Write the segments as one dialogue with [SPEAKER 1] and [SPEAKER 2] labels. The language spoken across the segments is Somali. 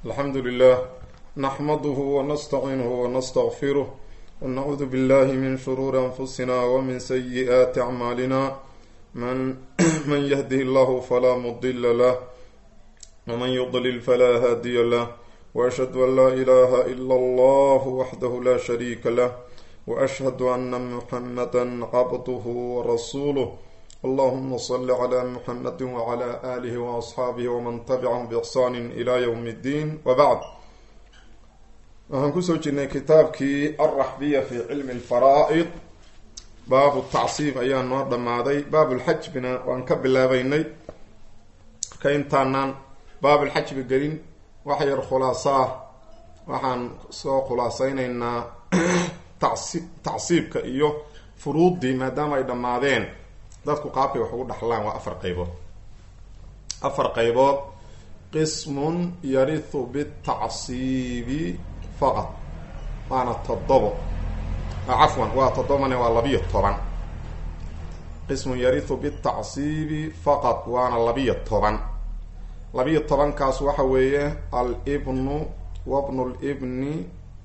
[SPEAKER 1] الحمد لله نحمده ونستعينه ونستغفره ونعوذ بالله من شرور أنفسنا ومن سيئات أعمالنا من, من يهده الله فلا مضل له ومن يضلل فلا هادي له وأشهد أن لا إله إلا الله وحده لا شريك له وأشهد أن محمدا عبده ورسوله اللهم صل على محمد وعلى آله وأصحاabه وman تبعهم بإحsان إلى yوم الdين وبعd waxaan kusoo jirnay kitaabkii alraxbiya fi cilmi اlfaraa'id baabu tacsiib ayaa noo dhammaaday baabulxajbina waan ka bilaabeynay marka intaanaan baabulxajbi gelin wax yar khulaasaa waxaan soo khulaaseyneynaa tacsi tacsiibka iyo furuuddii maadaama ay dhammaadeen dadku qaabkay wax ugu dhaxlaan waa afar qaybood afar qaybood qismun yarihu bitacsiibi faqad waana toddobo cafwan waa toddobane waa labiyo toban qismun yarihu bitacsiibi faqad waana labiyo toban labiyo tobankaas waxa weeye alibnu wabnu libni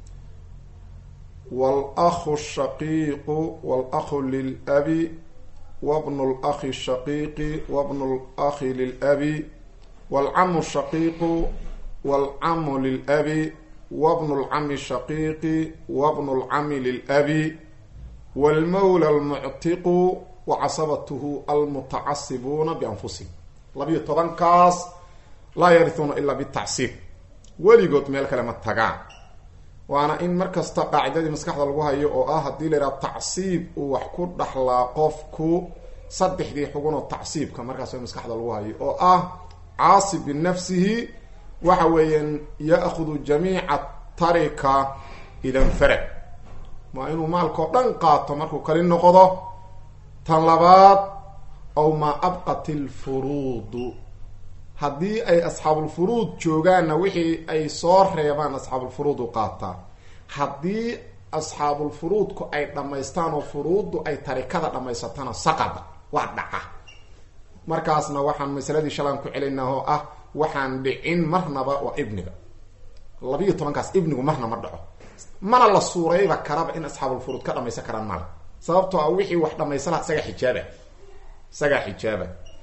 [SPEAKER 1] wاlakhu shaqiiqu wاlakhu lilabi wbnu اlأkhi shaqiiqi wbnu اlأkhi lilabi wاlcamu shaqiiqu wاlcamu lilabi wbnu اlcami shaqiiqi wbnu اlcami lilabi wاlmawla اlmuctiqu wacasabatuhu almutacasibuuna bianfusihim labiyo tobankaas laa yarihuuna ilaa bitacsiib weligood meel kale ma tagaan waana in markasta qaacidadii maskaxda lagu hayo oo ah haddii la yidhaha tacsiib uu wax ku dhaxlaa qofku saddexdii xugunoo tacsiibka markaas in maskaxda lagu hayo oo ah caasib binafsihi waxa weeyaan ya'khudu jamiica tarika idanfarad waa inuu maalkao dhan qaato markuu kali noqdo tan labaad aw maa abqat ilfuruudu haddii ay asxaabulfuruud joogaanna wixii ay soo reebaan asxaabulfuruud u qaataa haddii asxaabulfuruudku ay dhammaystaan oo furuuddu ay tarikada dhammaysatana saqada waa dhaca markaasna waxaan masaladii shalaan ku celinaa oo ah waxaan dhicin marnaba waa ibniga labiiyo tobankaas ibnigu marna ma dhaco mana la suurayba karaba in asxaabulfuruud ka dhamaysan karaan mala sababtoo ah wixii wax dhamaysan laha isagaa xijaaba isagaa xijaaba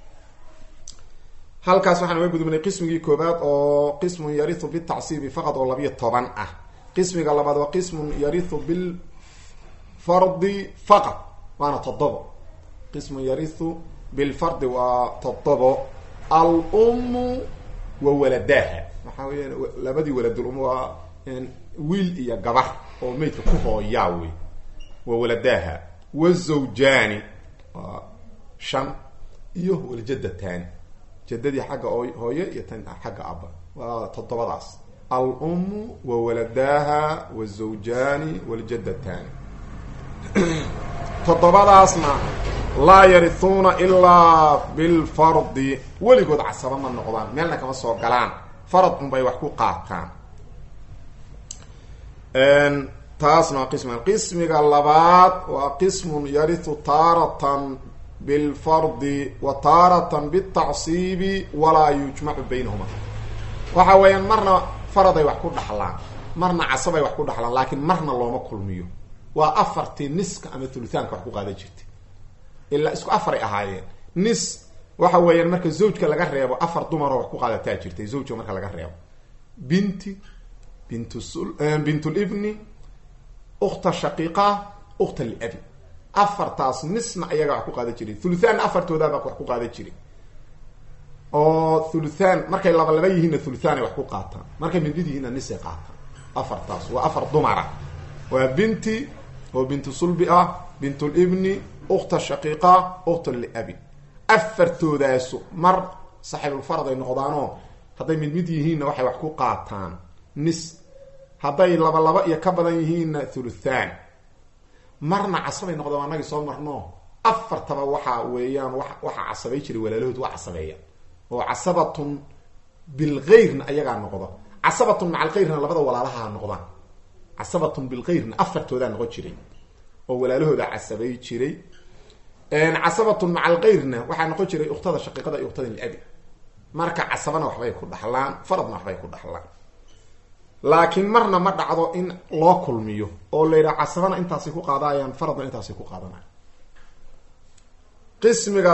[SPEAKER 1] halkaas waxaan uga gudubnay qismigii koobaad oo qismun yarihu bitacsiibi faqad oo labiyo toban ah qismiga labaad waa qismun yarihu bilfardi faqad waana toddobo qismun yarihu bilfardi waa toddobo al-ummu wa waladaha waxaa weya labadii waladul um waa wiil iyo gabar oo meydka ku hooyaa wey wa waladaha wazawjaani waa shan iyo waljadataani jadadii xagga hooye iyo tan xagga aba waa toddobadaas al-ummu wa waladaha wazawjaani waljadataani toddobadaasna laa yarihuuna ilaa bilfardi weligood casaba ma noqdaan meelna kama soo galaan farad unbay wax ku qaataan taasna waa qismiga qismiga labaad waa qismun yarihu taaratan bilfardi wa taaratan bitacsiibi walaa yujmacu baynahuma waxa weeyaan marna faraday wax ku dhaxlaan marna casabay wax ku dhaxlaan laakiin marna looma kulmiyo waa afartii niska ama thuluthaanka wax ku qaadan jirtay ilaa isku afaray ahaayeen nis waxa weeyaan marka zawjka laga reebo afar dumaroo wax ku qaadataa jirtay zawjka marka laga reebo binti bint bintulibni ukhta shaqiiqa ukhta liabi afartaas nisna ayaga wax ku qaadan jiray thuluthaan afartoodaaba wax ku qaadan jiray oo thuluthaan markay laba laba yihiinna thuluthaan ay wax ku qaataan markay midmid yihiinna nisay qaataan afartaas waa afar dumara waa binti oo bintu sulbi ah bintulibni ukhta shaqiiqa ukhta liabi afartoodaasu mar saxiibulfarad ay noqdaanoo hadday mid mid yihiinna waxay wax ku qaataan nis hadday laba laba iyo ka badan yihiinna thuluthaan marna casabay noqdaan anagii soo marno afartaba waxa weeyaan wa waxaa casabay jiray walaalahood waa casabeeya oo casabatun bilgeyrna ayagaa noqda casabatun maca algeyrna labada walaalahaa noqdaan casabatun bilgeyrna afartoodaa noqon jiray oo walaalahooda casabay jiray casabatun maca algeyrna waxaa noqon jiray ukhtada shaqiiqada iyo ukhtada liabi marka casabana waxbay ku dhaxlaan faradna waxbay ku dhaxlaan laakiin marna ma dhacdo in loo kulmiyo oo la yidhaha casabana intaasay ku qaadayaan faradna intaasay ku qaadanayan qismiga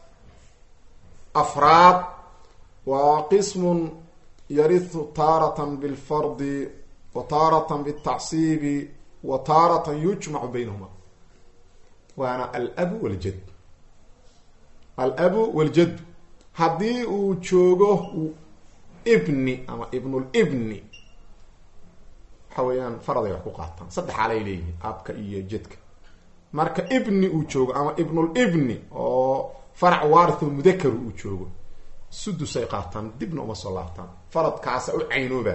[SPEAKER 1] afraad waa qismun yarihu taaratan bilfardi wa taaratan bitacsiibi wa taaratan yujmacu baynahuma waana alabu waljad alabu waljaddu haddii uu joogo ibni ama ibnulibni waxa weeyaan faraday wax ku qaataan saddex xaalay leeyihiin abka iyo jadka marka ibni uu joogo ama ibnulibni oo farac waaritho mudakaru uu joogo sudusay qaataan dibna uma soo laabtaan faradkaasa u caynooba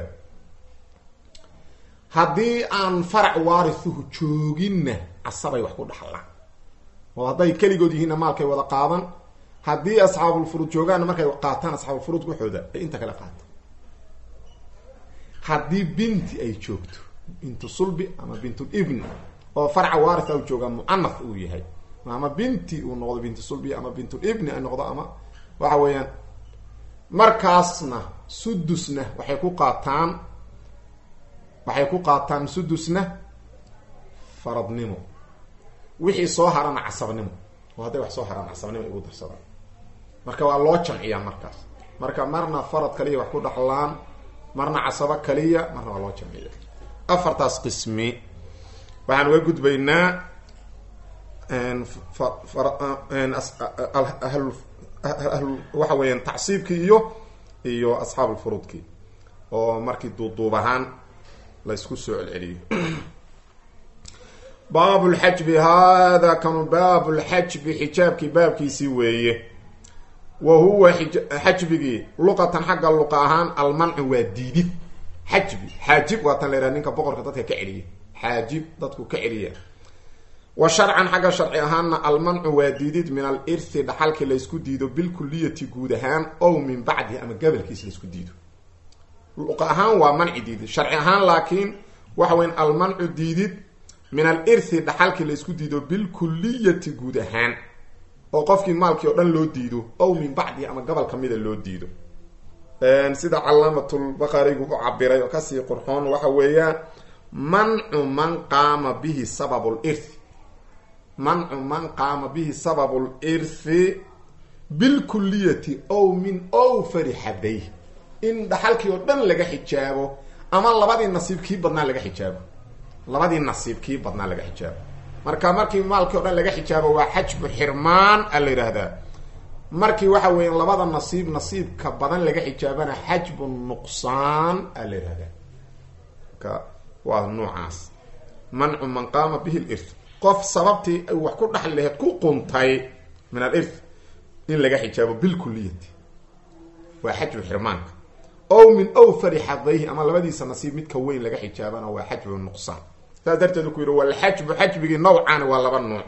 [SPEAKER 1] haddii aan farac waarithuhu jooginna casabay wax ku dhaxlaan oo hadday keligood yihiinna maalkay wada qaadan haddii asxaabulfuruud joogaanna markay qaataan asxaabulfuruud waxooda ay inta kale qaataan haddii binti ay joogto bintu sulbi ama bintul ibni oo farca waaritha u joogaa mucanath uu yahay ama binti uu noqdo bintu sulbi ama bintul ibni ay noqdo ama waxa weeyaan markaasna sudusna waxay ku qaataan waxay ku qaataan sudusna faradnimo wixii soo harana casabnimo oo hadday wax soo haraan casabnimo igu darsadaan marka waa loo jamciyaa markaas marka marna farad kaliya wax ku dhaxlaan marna casabo kaliya marna waa loo jamciya afartaas qismi waxaan uga gudbaynaa waxa weeyaan tacsiibkii iyo iyo asxaabulfuruudkii oo markii duuduub ahaan la isku soo celceliyo baab lxajbi hada kanu baab lxajbi xijaabkii baabkiisii weeye wa huwa xajbigii luqatan xagga luqa ahaan almancu waa diidid xajbi xaajib waa tan la yhaha ninka boqorka dadka ka celiya xaajib dadku ka celiya wa sharcan xagga sharci ahaanna almancu waa diidid min alirthi dhaxalkii laysku diido bilkuliyati guud ahaan ow min bacdihi ama gabalkiis laysku diido luqa ahaan waa manci diidid sharci ahaan laakiin waxa weyn almancu diidid min alirthi dhaxalkii laysku diido bilkuliyati guud ahaan oo qofkii maalkii oo dhan loo diido ow min bacdihi ama gobol kamida loo diido sida calaamatulbaqarigu u cabiray oo kasii qurxoon waxa weeyaan mancu man qaama bihi sababu lirthi mancu man qaama bihi sababu lirthi bilkuliyati ow min owfari xadayh in dhaxalkii oo dhan laga xijaabo ama labadii nasiib kii badnaa laga xijaabo labadii nasiib kii badnaa laga xijaabo marka markii maalkii o dhan laga xijaabo waa xajbu xirmaan a la yidhaahdaa markii waxa weya labada nasiib nasiibka badan laga xijaabana xajbu nuqsaan a la yidhahdaa marka waa noocaas mancu man qaama bihi lirth qof sababtii ay wax ku dhaxli laheyd ku quntay min alirth in laga xijaabo bilkuliyati waa xajbu xirmaanka ow min owfari xadayhi ama labadiisa nasiib midka weyn laga xijaabana waa xajbu nuqsaan saas darteed ku yidhi walxajbu xajbigii nawcaani waa laba nuuc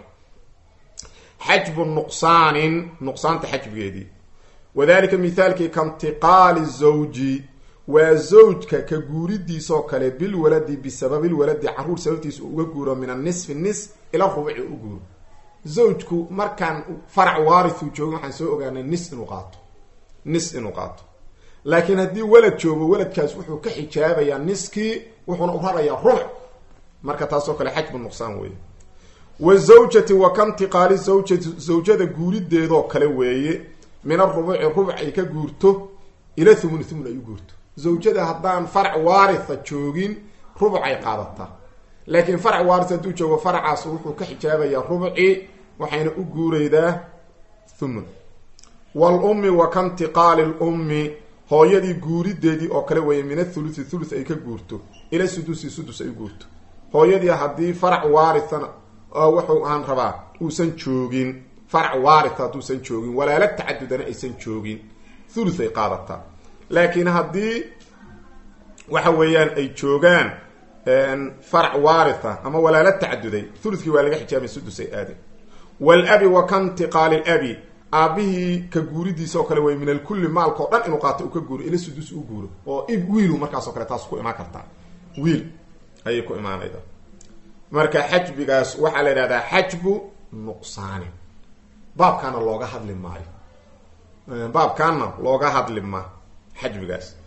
[SPEAKER 1] xajbu nuqsaanin nuqsaanta xajbigeedii wadalika mithaalkii kaintiqaali zawji waa zawjka ka guuridiisoo kale bilwaladi bisababilwaladi caruur sababtiisa uga guuro min anisfi nis ila rubuci u guuro zawjku markaan farac waarithuu joogo waxaan soo ogaanay nis inuu qaato nis inuu qaato laakiin haddii walad joogo waladkaas wuxuu ka xijaabayaa niskii wuxuuna u rarayaa rubuc marka taasoo kale xajbu nuqsaan weeye wa zawjati wa kantiqaali zawjati zawjada guurideedoo kale weeye min arubuci rubuc ay ka guurto ila thumun thumun ay u guurto zawjada haddaan farac waaritha joogin rubuc ay qaadataa laakiin farac waaritha hadduu joogo faracaas wuxuu ka xijaabayaa rubuci waxayna u guureydaa thumun waalummi wa kantiqaali lummi hooyadii guurideedii oo kale weeye min athuluthi thuluth ay ka guurto ila sudusi sudus ay u guurto hooyadii haddii farac waarithana wuxuu aan rabaa uusan joogin farac waaritha hadduusan joogin walaala tacadudana aysan joogin thuluth ay qaadataa laakiin haddii waxa weeyaan ay joogaan farac waaritha ama walaala tacaduday thuluthkii waa laga xijaabay sudus ay aadeen walabi wa kantiqaali labi aabihii ka guuridiisa oo kale wey min alkulli maalka o dhan inuu qaato uu ka guuro ila sudus u guuro oo wiilu markaasoo kale taas ku imaan kartaa wiil ayay ku imaanayda marka xajbigaas waxaa la yidhahdaa xajbu nuqsaani baabkaana looga hadli maayo baabkaana looga hadli ma xajbigaas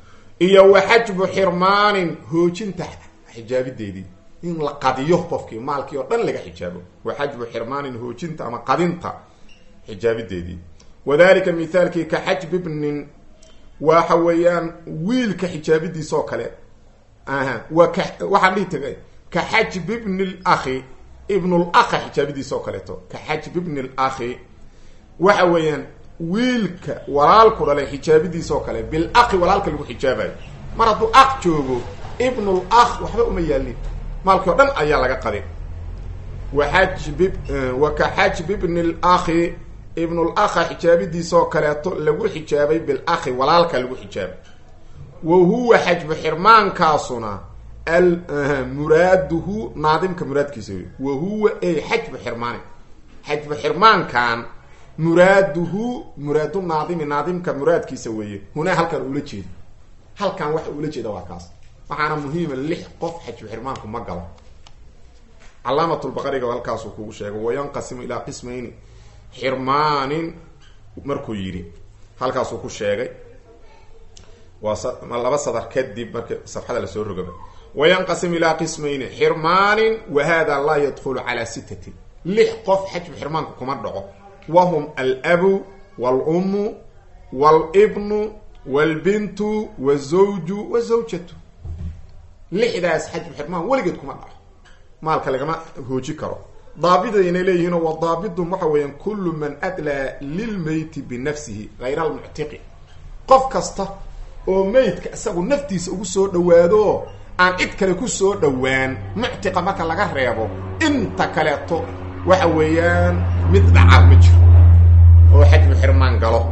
[SPEAKER 1] iyo wa xajbu xirmaanin hoojinta xijaabideedii in la qadiyo qofkii maalkii oo dhan laga xijaabo wa xajbu xirmaanin hoojinta ama qadinta xijaabideedii wadalika mithaalkii ka xajbi bnin waxa weeyaan wiilka xijaabidiisa oo kale aha wa ka waxaan dhihi tagay ka xajbi bni lakhi ibnulakha xijaabidiisa oo kaleeto ka xajbi bni lakhi waxa weeyaan wiilka walaalku dhalay xijaabidiisa oo kale bilakhi walaalka lagu xijaabayo mar hadduu akh joogo ibnul akh waxba uma yaalin maalkii o dhan ayaa laga qadin wa xajbi wa ka xajbi bni lakhi ibnulakha xijaabidiisa oo kaleeto lagu xijaabay bilakhi walaalka lagu xijaabay wa huwa xajbu xirmaankaasuna muraaduhu naadimka muraadkiisa wey wa huwa ey xajbu xirmaani xajbu xirmaankan muraaduhu muraadu naadimi naadimka muraadkiisa weeye hunaa halkan ula jeeda halkan waxa ula jeeda waa kaas waxaana muhiima lix qof xajbu xirmaanku ma galo calaamatulbaqariga halkaasuu kugu sheegay wayanqasimu ilaa qismayni xirmaanin markuu yidhi halkaasuu ku sheegay waa laba sadar kadib marka safxada lasoo rogaba wayanqasim ilaa qismayni xirmaanin wa hada laa yadkhulu calaa sittatin lix qof xajbu xirmaanku kuma dhaco wahum alabu waalummu waalibnu waalbintu wazawju wazawjatu lixdaas xajbu xirmaan weligeed kuma dhaco maalka lagama hooji karo daabidayna leeyihiin wa daabidum waxa weeyaan kullu man adlaa lilmeyti binafsihi hayra almuctiqi qof kasta oo meydka isagu naftiisa ugu soo dhawaado aan cid kale ku soo dhowaan muctiqa marka laga reebo inta kaleeto waxa weeyaan mid dhacar ma jiro oo xajbu xirmaan galo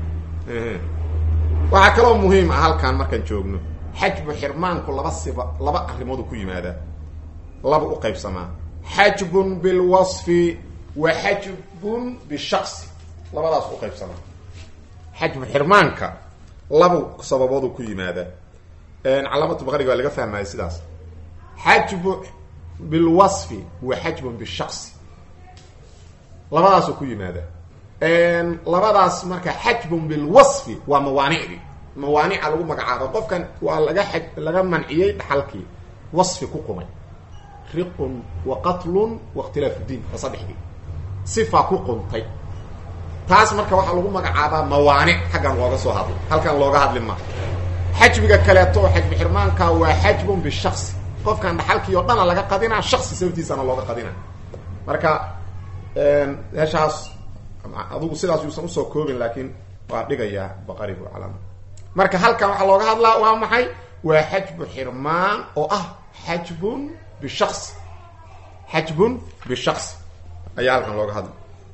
[SPEAKER 1] waxaa kaloo muhiim ah halkan markaan joogno xajbu xirmaanku laba siba laba arrimoodu ku yimaadaa laba u qaybsamaa xajbun bilwasfi wa xajbun bishaqsi labadaas u qaybsamaa xajbu xirmaanka laba sababoodu ku yimaadaa calaamatu baqariga waa laga fahmaya sidaas xajbu bilwasfi wa xajbun bishaqsi labadaasuu ku yimaada labadaas marka xajbun bilwasfi waa mawaanicdii mawaanica lagu magacaabo qofkan waa laga a laga manciyey dhaxalkii wasfi ku qumay riqun wa qatlun wa ikhtilaafu diin waa saddexdii sifa ku quntay taas marka waxaa lagu magacaabaa mawaanic xaggan looga soo hadlo halkan looga hadli ma xajbiga kaleeto oo xajbi xirmaanka waa xajbun bishaqsi qofkan dhaxalkii oo dhana laga qadinaa shaksi sababtiisana looga qadina marka meeshaas adugu sidaas yuusan usoo koobin laakiin waa dhigayaa baqarigu calaama marka halkan waxaa looga hadlaa waa maxay waa xajbu xirmaan oo ah xajbun bishaqsi xajbun bishaqsi ayaa halkan looga hadla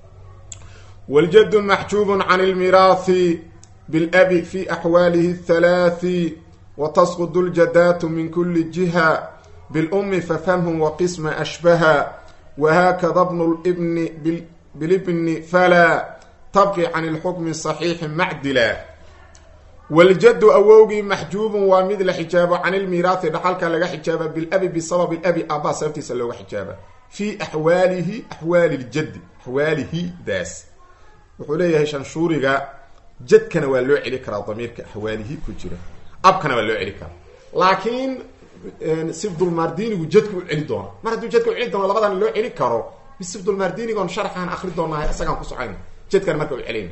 [SPEAKER 1] waljadu maxjuubun can lmiraathi bilabi fi axwaalihi halaathi watasqud ljadaatu min kuli jiha bilumi fafhamhum waqisma ashbaha whakada bnu lbni bilibni falaa tabqi can lxukmi saxiixi macdila waljaddu awowgii maxjuubun waa mid la xijaabo can ilmiiraathi dhaxalka laga xijaaba bilabi bisababi labi aabaa sababtiisa looga xijaaba fii axwaalihi axwaali ljaddi axwaalihi daas wuxuu leeyahay shanshuuriga jadkana waa loo celi karaa damiirka axwaalihi ku jira abkana waa loo celi karaa laakiin sifdulmardinigu jadka u celi doona mar hadduu jadka u celi doono labadan loo celi karo sifdulmardinigon sharxaan akri doonahay isagaan ku socoyn jadkan marka u celin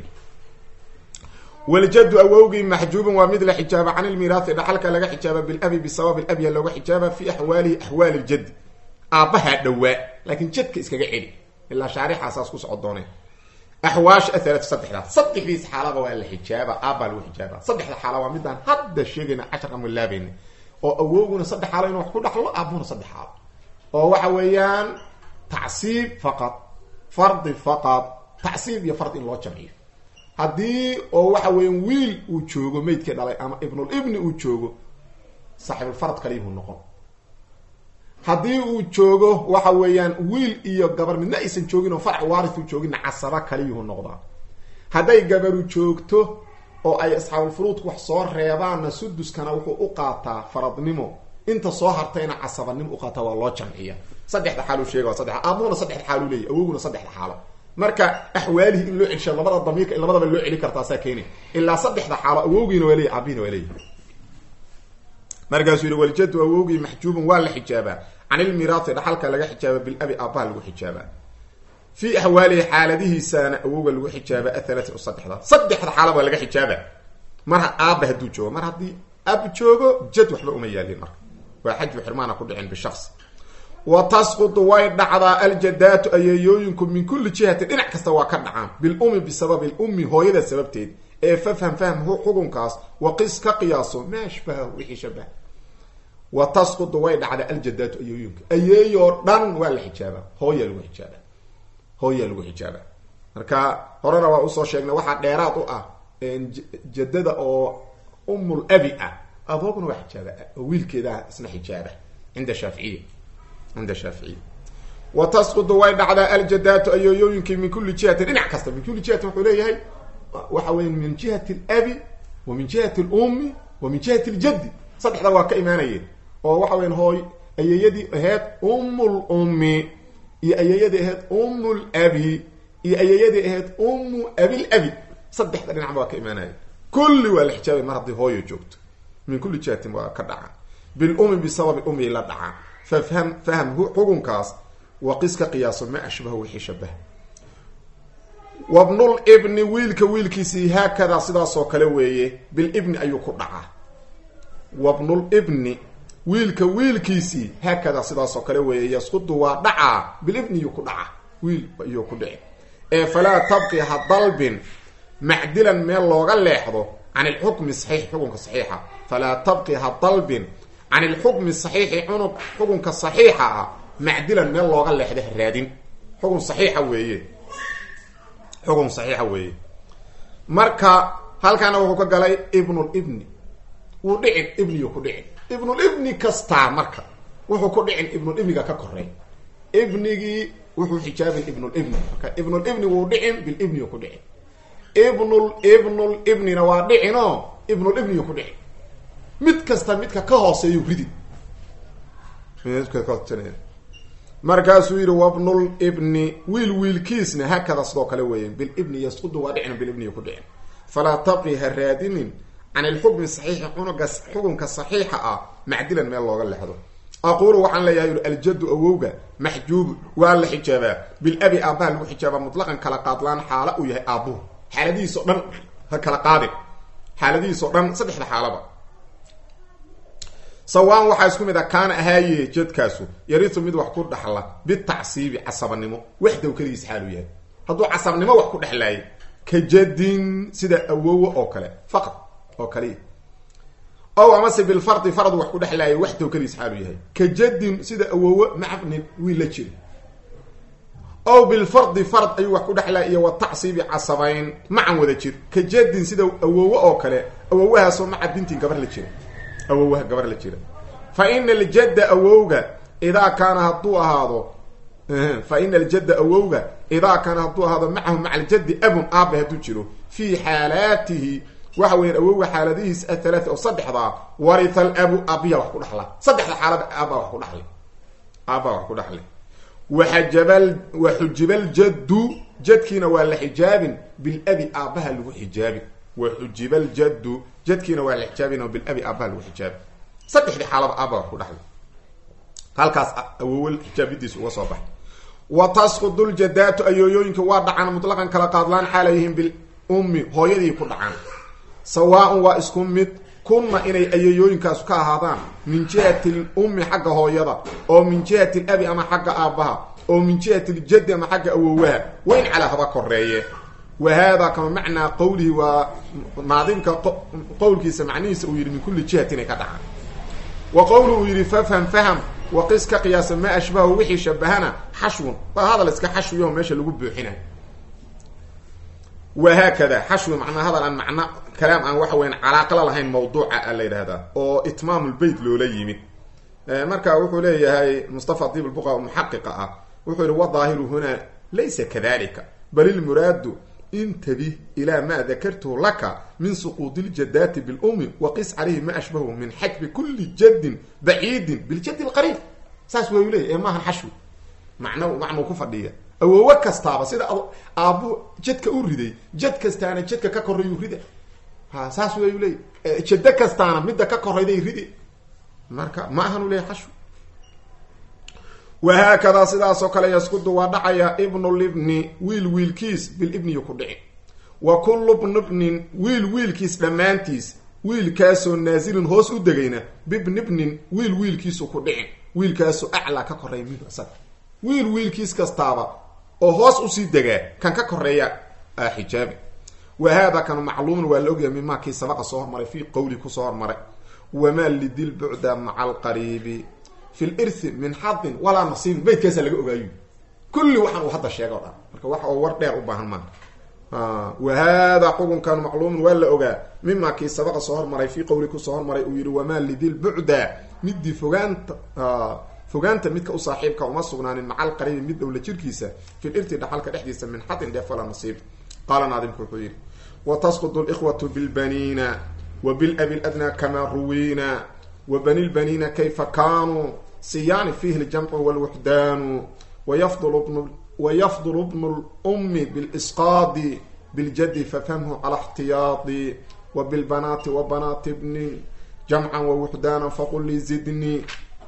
[SPEAKER 1] waljaddu awowgii maxjuubun waa mid la xijaaba can ilmiraathi dhaxalka laga xijaaba bilabi bisababi labya looga xijaaba fi axwaalihi axwaali ljaddi aabbahaa dhowaa laakiin jadka iskaga celi ilaa shaarixaasaas ku soco dooneen axwaasha ahalatu saddexdaas saddexdiis xaalaba waa la xijaaba aabbaa lagu xijaaba saddexda xaala waa midaan hadda sheegayna casharka mulaabayna oo awowguna saddex xaalo inuu wax ku dhaxlo aabuhuna saddex xaalo oo waxa weeyaan tacsiib faqad fardi faqad tacsiib iyo fard in loo jamciyo haddii oo waxa weeyaan wiil uu joogo meydkii dhalay ama ibnulibni uu joogo saaxibulfarad kaliyuhu noqon haddii uu joogo waxa weeyaan wiil iyo gabar midna aysan joogin oo farc waaris uu jooginna casaba kaliyuhu noqdaa hadday gabaru joogto oo ay asxaabulfuruudku wax soo reebaanna suduskana wuxuu u qaataa faradnimo inta soo hartayna casabanimo u qaataa waa loo jamciya saddexda xaaluu sheega waa saddex aabuhuna saddexda xaaluu leeyahy awoguna saddexda xaalo marka axwaalihi in loo celisha labada damiirka in labadaba loo celi kartaa saa keeni ilaa saddexda xaalo awowgiina waa leeyahy aabihiina waa leeyahy markaasuu yihi waljadu awowgii maxjuubun waa la xijaabaa can ilmiraati dhaxalka laga xijaaba bilabi aabbaha lagu xijaabaa fii axwaalihi xaaladihiisana awowga lagu xijaaba athalaati o saddexda saddexda xaalaba laga xijaaba mar aabba hadduu joogo mar haddii ab joogo jad waxba uma yaalin marka waa xajbu xirmaana ku dhicin bishaqsi wa tasqutu way dhacdaa aljadaatu ayeeyooyinku min kulli jihatin dhinac kasta waa ka dhacaan bilumi bisababi lummi hooyada sababteed ee fafham fahm xukunkaas waqis ka qiyaaso maa ashbaha wixii shabaha wa tasqutu way dhacdaa aljadaatu ayeeyooyinka ayeeyoo dhan waa la xijaabaa hooya lagu xijaaba hooya lagu xijaaba marka horena waa usoo sheegnay waxaa dheeraad u ah jadada oo umul abi ah aboogna waa xijaaba oo wiilkeedaa isna xijaaba cinda shaaficiya cinda shaaficiya wa tasqutu way dhacdaa aljadaatu ayeeyooyinkii min kulli jihatin dhinac kasta min kulli jihatin wuxuu leeyahay waxa weya min jihati alabi wa min jihati alummi wa min jihati aljaddi saddexda waa ka imaanayeen oo waxa weyan hooy ayeeyadii ahayd ummul ummi iyo ayeeyadii ahayd ummul abi iyo ayeeyadii ahayd ummu abil abi saddexda dhinacba waa ka imaanaya kulli waa la xijaabay mar haddii hooyo joogto min kulli jihatin waa ka dhaca bilumi bisababi ummi la dhaca fafham fahm xukunkaas waqis ka qiyaaso ma ashbaha wixii shabaha wabnul ibni wiilka wiilkiisii haakadaa sidaasoo kale weeye bilibni ayuu ku dhacaa wabnul ibni wiilka wiilkiisii haakadaa sidaasoo kale weeye yasqudu waa dhacaa bilibniyuu ku dhacaa wiil iyuu ku dhici ee falaa tabqi ha dalbin macdilan meel looga leexdo can ilxukmi saxiix xukunka saxiixa falaa tabqi ha dalbin can ilxukmi saxiixi cunug xukunka saxiixa ah macdilan meel looga leexda ha raadin xukun saxiixa weeye xukun saxiixa weeye marka halkaana wuxuu ka galay ibnulibni wuu dhicin ibniyu ku dhicin ibnulibni kastaa marka wuxuu ku dhicin ibnulibniga ka korey ibnigii wuxuu xijaabin ibnulibni marka ibnulibni wuu dhicin bilibniyu ku dhicin ibnul ibnul ibnina waa dhicinoo ibnulibniyu ku dhicin mid kasta midka ka hooseeyu ridi markaasuu yidhi wabnul ibni wiil wiilkiisna haakada sidoo kale weeyeen bilibni yasqudu waa dhicin bilibniyu ku dhicin falaa tabqi ha raadinin can ilxukmi saxiixi cunuga xukunka saxiixa ah macdilan meel looga lexdo aquulu waxaan leeyahay yui aljaddu awowga maxjuubu waa la xijaabaa bilabi aabbaha lagu xijaabaa mutlaqan kala qaadlaan xaala uu yahay aabbuhu xaaladihiisao dhan ha kala qaadin xaaladihiisao dhan saddexda xaalaba sawaan waxaa isku mid a kaana ahaaye jadkaasu yaritu mid wax ku dhaxla bitacsiibi casabanimo waxdaw keligiis xaalu yahay hadduu casabnimo wax ku dhexlaayay ka jadin sida awowo oo kale faqad oo kaliya ow amase bilfardi farad wax ku dhexlaayay waxdaw keligiis xaalu yahay ka jadin sida awowo macabnin wiil la jira ow bilfardi fard ayuu wax ku dhexlaaya iyo watacsiibi casabayn macan wada jir ka jadin sida awowo oo kale awowahaasoo maca bintin gabar la jira awowaha gabar la jira fa ina aljadda awowga idaa kaana hadduu ahaado fa ina aljadda awowga idaa kaana hadduu ahaado macahu maca aljaddi abun aaba hadduu jiro fii xaalaatihi waxa weyan awowga xaaladihiis athalaati oo saddexdaa warita alabu aabiya wax ku dhaxla saddexda xaalada aabbaa wax ku dhaxlay aabbaa wax ku dhaxlay waxajabal waxujibaljaddu jadkiina waa la xijaabin bilabi aabbaha lagu xijaabin waxujiba ljaddu jadkiina waa la xijaabin oo bilabi aabbaha lagu xijaabi saddexdii xaalaba aabba wax ku dhaxlay halkaas awowal xijaabidiisa uga soo baxay wa tasqudu ljadaatu ayooyooyinka waa dhacaan mutlaqan kala qaadlaan xaalayhim bilummi hooyadii ku dhacaan sawaaun waa isku mid kunna inay ayeeyooyinkaasu ka ahaadaan min jihati lummi xagga hooyada oo min jihati labi ama xagga aabbaha oo min jihati ljaddi ama xagga awowaha wayn calaa haba koreeye wa hada kama macnaa qawlihi waa naadimka qowlkiisa macnihiisa uu yidhi min kulli jihatin ay ka dhacaan wa qowlu uu yidhi fafham faham waqis ka qiyaasa maa ashbahu wixii shabahana xashwun waa hadal iska xashwiyaho meesha lagu buuxinayo wahaakada xashwi macnaa hadal aan macno kalaam aan waxa weyan calaaqala lahayn mawduuca a la yidhahdaa oo itmaamulbeyt loola yimid marka wuxuu leeyahay mustafa diib lbuqa muxaqiqa ah wuxuu yihi wadaahiru hunaa laysa kadalika bal ilmuraadu intabih ilaa maa dakartuhu laka min suquudi ljadaati bilumi waqis calayhi ma ashbahu min xajbi kuli jaddin baciidin biljaddi lqariib saas waa u leeyay ee maahan xashwi macno macnuu ku fadhiya awoowo kastaaba sida aabbu jadka u riday jad kastaana jadka ka korayuu rida ha saas wayu leey jado kastaana midda ka korayday ridi marka ma ahan u leeyahy xashw wahaakadaa sidaasoo kale yaskudu waa dhacaya ibnulibni wiil wiilkiis bilibniyu ku dhici wa kullu bnibnin wiil wiilkiis dhammaantiis wiilkaasoo naasilin hoos u degayna bibnibnin wiil wiilkiisu ku dhicin wiilkaasoo aclaa ka koreeya minhu isaga wiil wiilkiis kastaaba oo hoos usii degaa kan ka koreeya a xijaabi wa haada kanu macluumun waa la ogyahay mimaa kii sabaqa soo hormaray fii qowli kusoo hormaray wamaa lidil bucda maca alqariibi fi lirthi min xadin walaa nasiibin baydkaasaa laga ogaayo kulli waxaan uu hadda sheega o dhan marka wax oo war dheer u baahan maaha wa haadaa xukunkan macluumun waa la ogaa mimaa kii sabaqa soo hormaray fii qowli kusoo hormaray uu yihi wamaa lidil bucda midii fogaanta fogaanta midka u saaxiibka uma sugnaanin maca alqariibi mid dhowla jirkiisa fi lirthi dhaxalka dhexdiisa min xadin dheef walaa nasiib qaala naadimku wuxuu yidhi watasqudu likhwatu bilbaniina wa bilabi ladnaa kamaa ruwiina wa bani lbaniina kayfa kaanuu siyaani fiihi ljamcu walwuxdaanu wayafdulu bnu lummi bilisqaadi biljadi fafhamhu cala ixtiyaadi wa bilbanaati wa banaati bnin jamcan wawuxdaana faqul lii zidni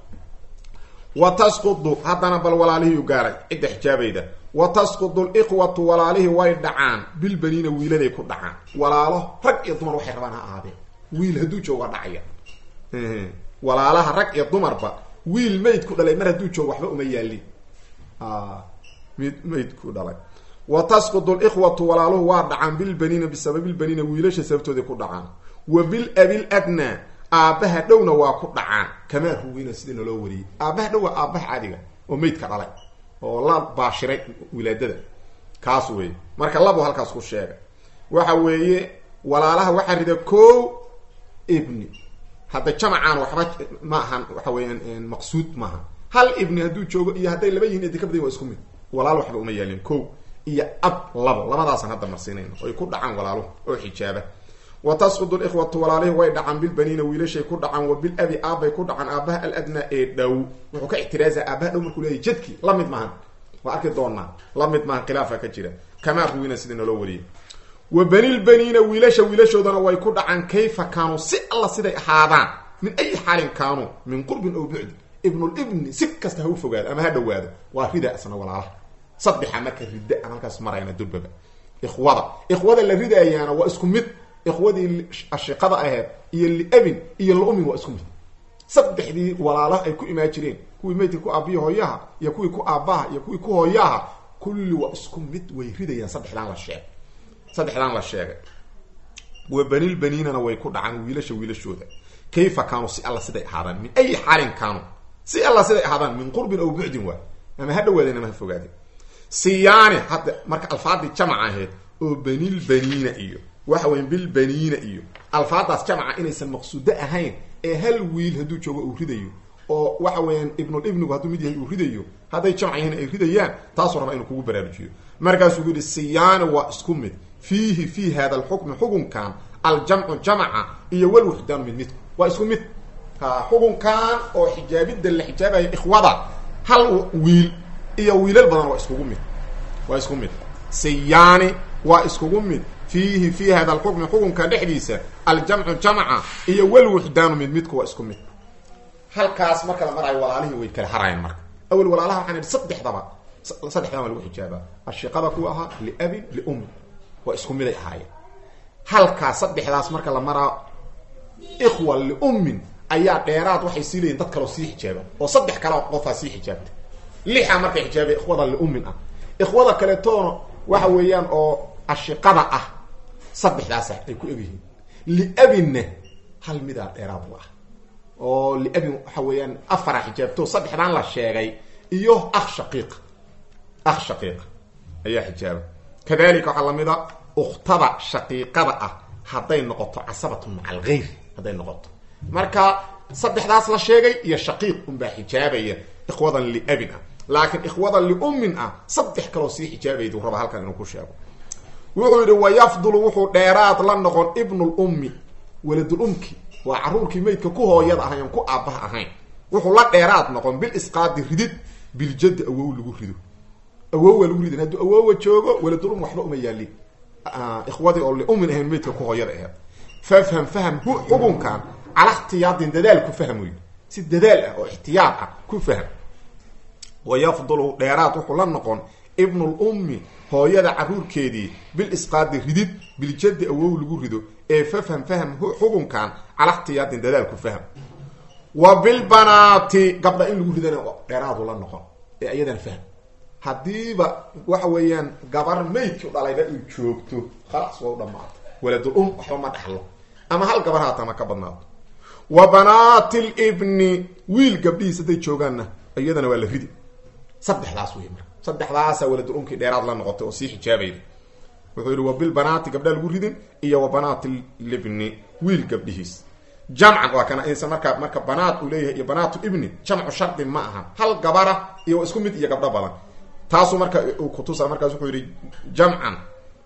[SPEAKER 1] wa tasqudu haddana bal walaalihii u gaaray cidda xijaabayda wa tasqudu likhwatu walaalihii way dhacaan bilbaniina wiiladay ku dhacaan walaalo rag iyo dumar waxay rabaan ha ahaadeen wiil hadduu joogo waa dhacaya walaalaha rag iyo dumarba wiil mayd ku dhalay mar hadduu joogo waxba uma yaalin mid mayd ku dhalay wa tasqudu likhwatu walaaluhu waa dhacaan bilbaniina bisababilbaniina wiilasha sababtooday ku dhacaan wa bilabil adnaa aabbaha dhowna waa ku dhacaan kamaa ruwina sida naloo wariyey aabbaha dhow waa aabbaha caadiga oo maydka dhalay oo la baashiray wilaadada kaas weeye marka labu halkaas ku sheegay waxa weeye walaalaha waxaa rida ko ibni hadda jamacaan waxba ma ahan waxa weeyaan maqsuud maaha hal ibni hadduu joogo iyo hadday laba yihin edi ka badan waa isku mid walaal waxba uma yaalin ko iyo ab labo labadaasaan hadda marsiinayno oy ku dhacaan walaaluhu oo xijaaba wa tasqudu likhwatu walaalihi way dhacaan bilbaniina wiilashay ku dhacaan wa bilabi aabbay ku dhacaan aabaha aladnaa ee dhow wuxuu ka ixtiraazaa aabaha dhow markuu leeyahy jadki la mid maahan waa arki doonaa la mid maahan khilaafa ka jira kamaa ruwina sida naloo wariyay wa banilbaniina wiilasha wiilashoodana way ku dhacaan kayfa kaanuu si alla siday ahaadaan min ayi xaalin kaanuu min qurbin ow bucdi ibnulibni si kasta ha u fogaado ama ha dhawaado waa rida isna walaalaha saddexa marka ridda aan halkaas marayna durbaba ikhwada ikhwada la ridaayaana waa isku mid ikhwadii ashiqada aheyd iyo liabin iyo laumin waa isku mid saddexdii walaalaha ay ku imaan jireen kuwii maydka ku aabiya hooyaha iyo kuwii ku aabbaha iyo kuwii ku hooyaha kulli waa isku mid way ridayaan saddexdaan la sheegay saddexdaan la sheegay wa banilbaniinana way ku dhacaan wiilasha wiilashooda kayfa kaanuu si alla siday ahaadaan min ayi xaalin kaanuu si alla siday ahaadaan min qurbin aw bucdin waay ama ha dhawaadeen ama ha fogaadeen siyaani hadda marka alfaadii jamac ahayd oo banilbaniina iyo waxa weya bilbaniina iyo alfaadaas jamaca inaysan maqsuudo ahayn ee hal wiil hadduu joogo uu ridayo oo waxa weeyaan ibnulibnigu hadduu mid yahay uu ridayo hadday jamac yahayn ay ridayaan taasuu rabaa inuu kugu baraarujiyo markaasuu ku yihi siyaani waa isku mid fiihi fii hada alxukmi xukunkan aljamcu jamaca iyo walwuxdaanu mid midku waa isku mid ha xukunkan oo xijaabidda la xijaabayo ikhwada hal wiil iyo wiilal badan waa iskugu mid waa isku mid siyaani waa iskugu mid fiihi fii hada alxukmi xukunka dhexdiisa aljamcu jamaca iyo walwuxdaanu mid midku waa isku mid halkaas marka la marayo walaalihii way kala harayaan marka awel walaalaha waxaan idhi saddexdaba saddexdaba waa lagu xijaabaa ashiqada kuwa ahaa liabin liummin waa isku miday ahaayeen halkaas saddexdaas marka la maraa ikhwa liummin ayaa dheeraad waxay sii leeyihin dad kaleo sii xijaaba oo saddex kale qofaa sii xijaabta lixa markay xijaaba ikhwada liummin ah ikhwada kaletoona waxa weeyaan oo ashiqada ah saddexdaasa ay ku egyihiin liabinna hal midaa dheeraad u ah oo liabin waxa weeyaan afara xijaabto saddexdaan la sheegay iyo akh shaqiiq akh shaqiiq ayaa xijaaba kadalika waxaa lamid a ukhtada shaqiiqada ah hadday noqoto casabatun maca algayr hadday noqoto marka saddexdaas la sheegay iyo shaqiiq unbaa xijaabaya ikhwadan liabin ah laakiin ikhwadan liummin ah saddex kaloo sii xijaabaydu raba halkan inuu ku sheego wuxuu yidhi wayafdulu wuxuu dheeraad la noqon ibnulummi waladulumki waa caruurkii maydka ku hooyada ahayn ku aabbaha ahayn wuxuu la dheeraad noqon bilisqaadi ridid biljaddi awow lagu rido awowa lagu ridin hadduu awowa joogo waladulum waxba uma yaalin ikhwadii oo liummin ahayn maydka ku hooyada aheed fafham faham hu xukunkan cala ikhtiyaadin dadaalku fahmoy si dadaal ah oo ixtiyaad ah ku faham wa yafdulu dheeraad wuxuu la noqon ibnulummi hooyada caruurkeedii bil isqaadi ridid biljaddi awow lagu rido ee fafham faham xukunkan cala ixtiyaadin dadaal ku faham wa bilbanaati gabdha in lagu ridana dheeraadu la noqon ee iyadana fahm haddiiba waxa weeyaan gabar maydki dhalayba ay joogto khalaas waa u dhamaato waladul um waxba ma dhaxlo ama hal gabar haata ma ka badnaato wa banaati libni wiil gabdhihiis hadday joogaanna iyadana waa la ridi saddexdaas wey marka saddexdaasa waladul umkii dheeraad la noqotay oo sii xijaabayda wuxuu yihi wa bilbanaati gabdhaa lagu ridin iyo wa banaati libni wiil gabdhihiis jamcan waa kana insa marka marka banaat uu leeyahay iyo banaatu ibni jamcu shardi ma aha hal gabara iyo isku mid iyo gabdho badan taasuu marka uu kutusa markaas wuxuu yihi jamcan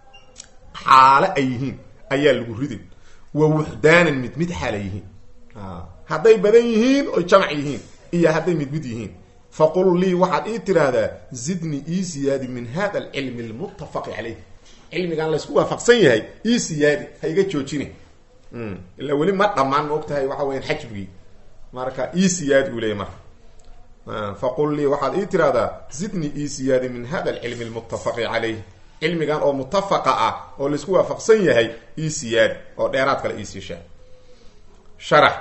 [SPEAKER 1] xaale ay yihiin ayaa lagu ridin wa wuxdaanan mid mid xaala yihiin hadday badan yihiin oy jamc yihiin iyo hadday mid mid yihiin faqul lii waxaad ii tiraahdaa zidni ii siyaadi min hada alcilmi almuttafaqi caleyh cilmigan laysku waafaqsan yahay ii siyaadi ha iga joojine ilaa weli ma dhamaan ma og tahay waxa weyan xajbigii marka ii siyaadi uu leeyay marka faqul lii waxaad ii tirahdaa zidni ii siyaadi min hada alcilmi almuttafaqi caleyh cilmigan oo muttafaqa ah oo laisku waafaqsan yahay ii siyaadi oo dheeraad kale iisii sheeg sharax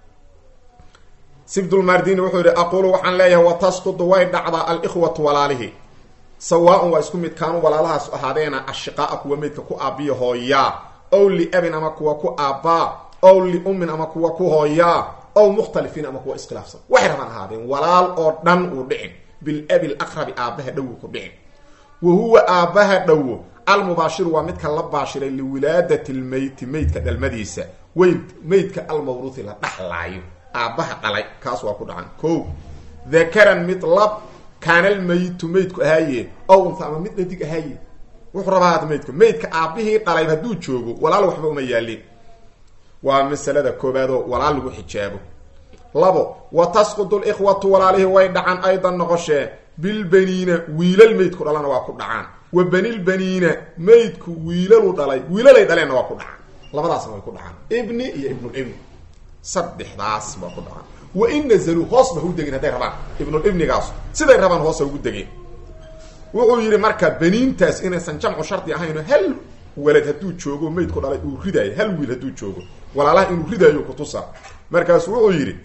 [SPEAKER 1] sibdulmardini wuxuu yihi aqulu waxaan leeyahay watasqudu way dhacdaa alikhwatu walaalihi sawaa-un waa isku mid kaanu walaalahaas ahaadeena ashiqaaa kuwa meydka ku aabiya hooyaa ow liabin ama kuwa ku aabbaa ow liummin ama kuwa ku hooyaa ow mukhtalifiin ama kuwa iskhilaafsan waxay rabaan ahaadeen walaal oo dhan uu dhicin bilabi laqrabi aabbaha dhowo ku dhicin wa huwa aabbaha dhowo almubaashiru waa midka la baashiray liwilaadati lmeyti meydka dhalmadiisa weyn meydka almawruuthi la dhaxlaayo aabbaha dhalay kaas waa ku dhacan ko dakaran mid lab kaana almeyitu meydku ahaaye ow unta ama mid dhadig ahaaye wuxuu rabaa haata meydka meydka aabbihii dhalay hadduu joogo walaal waxba uma yaalin waa masalada koobaadoo walaal lagu xijaabo labo wa tasqudu likhwatu walaalihii way dhacan aydan noqoshee bilbaniina wiilal meydku dhalana waa ku dhacaan wa banilbaniina meydku wiilalu dhalay wiilalay dhaleenna waa ku dhacaan labadaasna way ku dhacaan ibni iyo ibnulibni saddexdaas baa ku dhacaan wa in nazaluu hoos ba ha u degin hadday rabaan ibnulibnigaas siday rabaan hoosa ugu degeen wuxuu yidhi marka baniintaas inaysan jamcu shardi ahayno hal walad hadduu joogo meydku dhalay uu ridaayo hal wiil hadduu joogo walaalaha inuu ridaayo kutusa markaasu wuxuu yidhi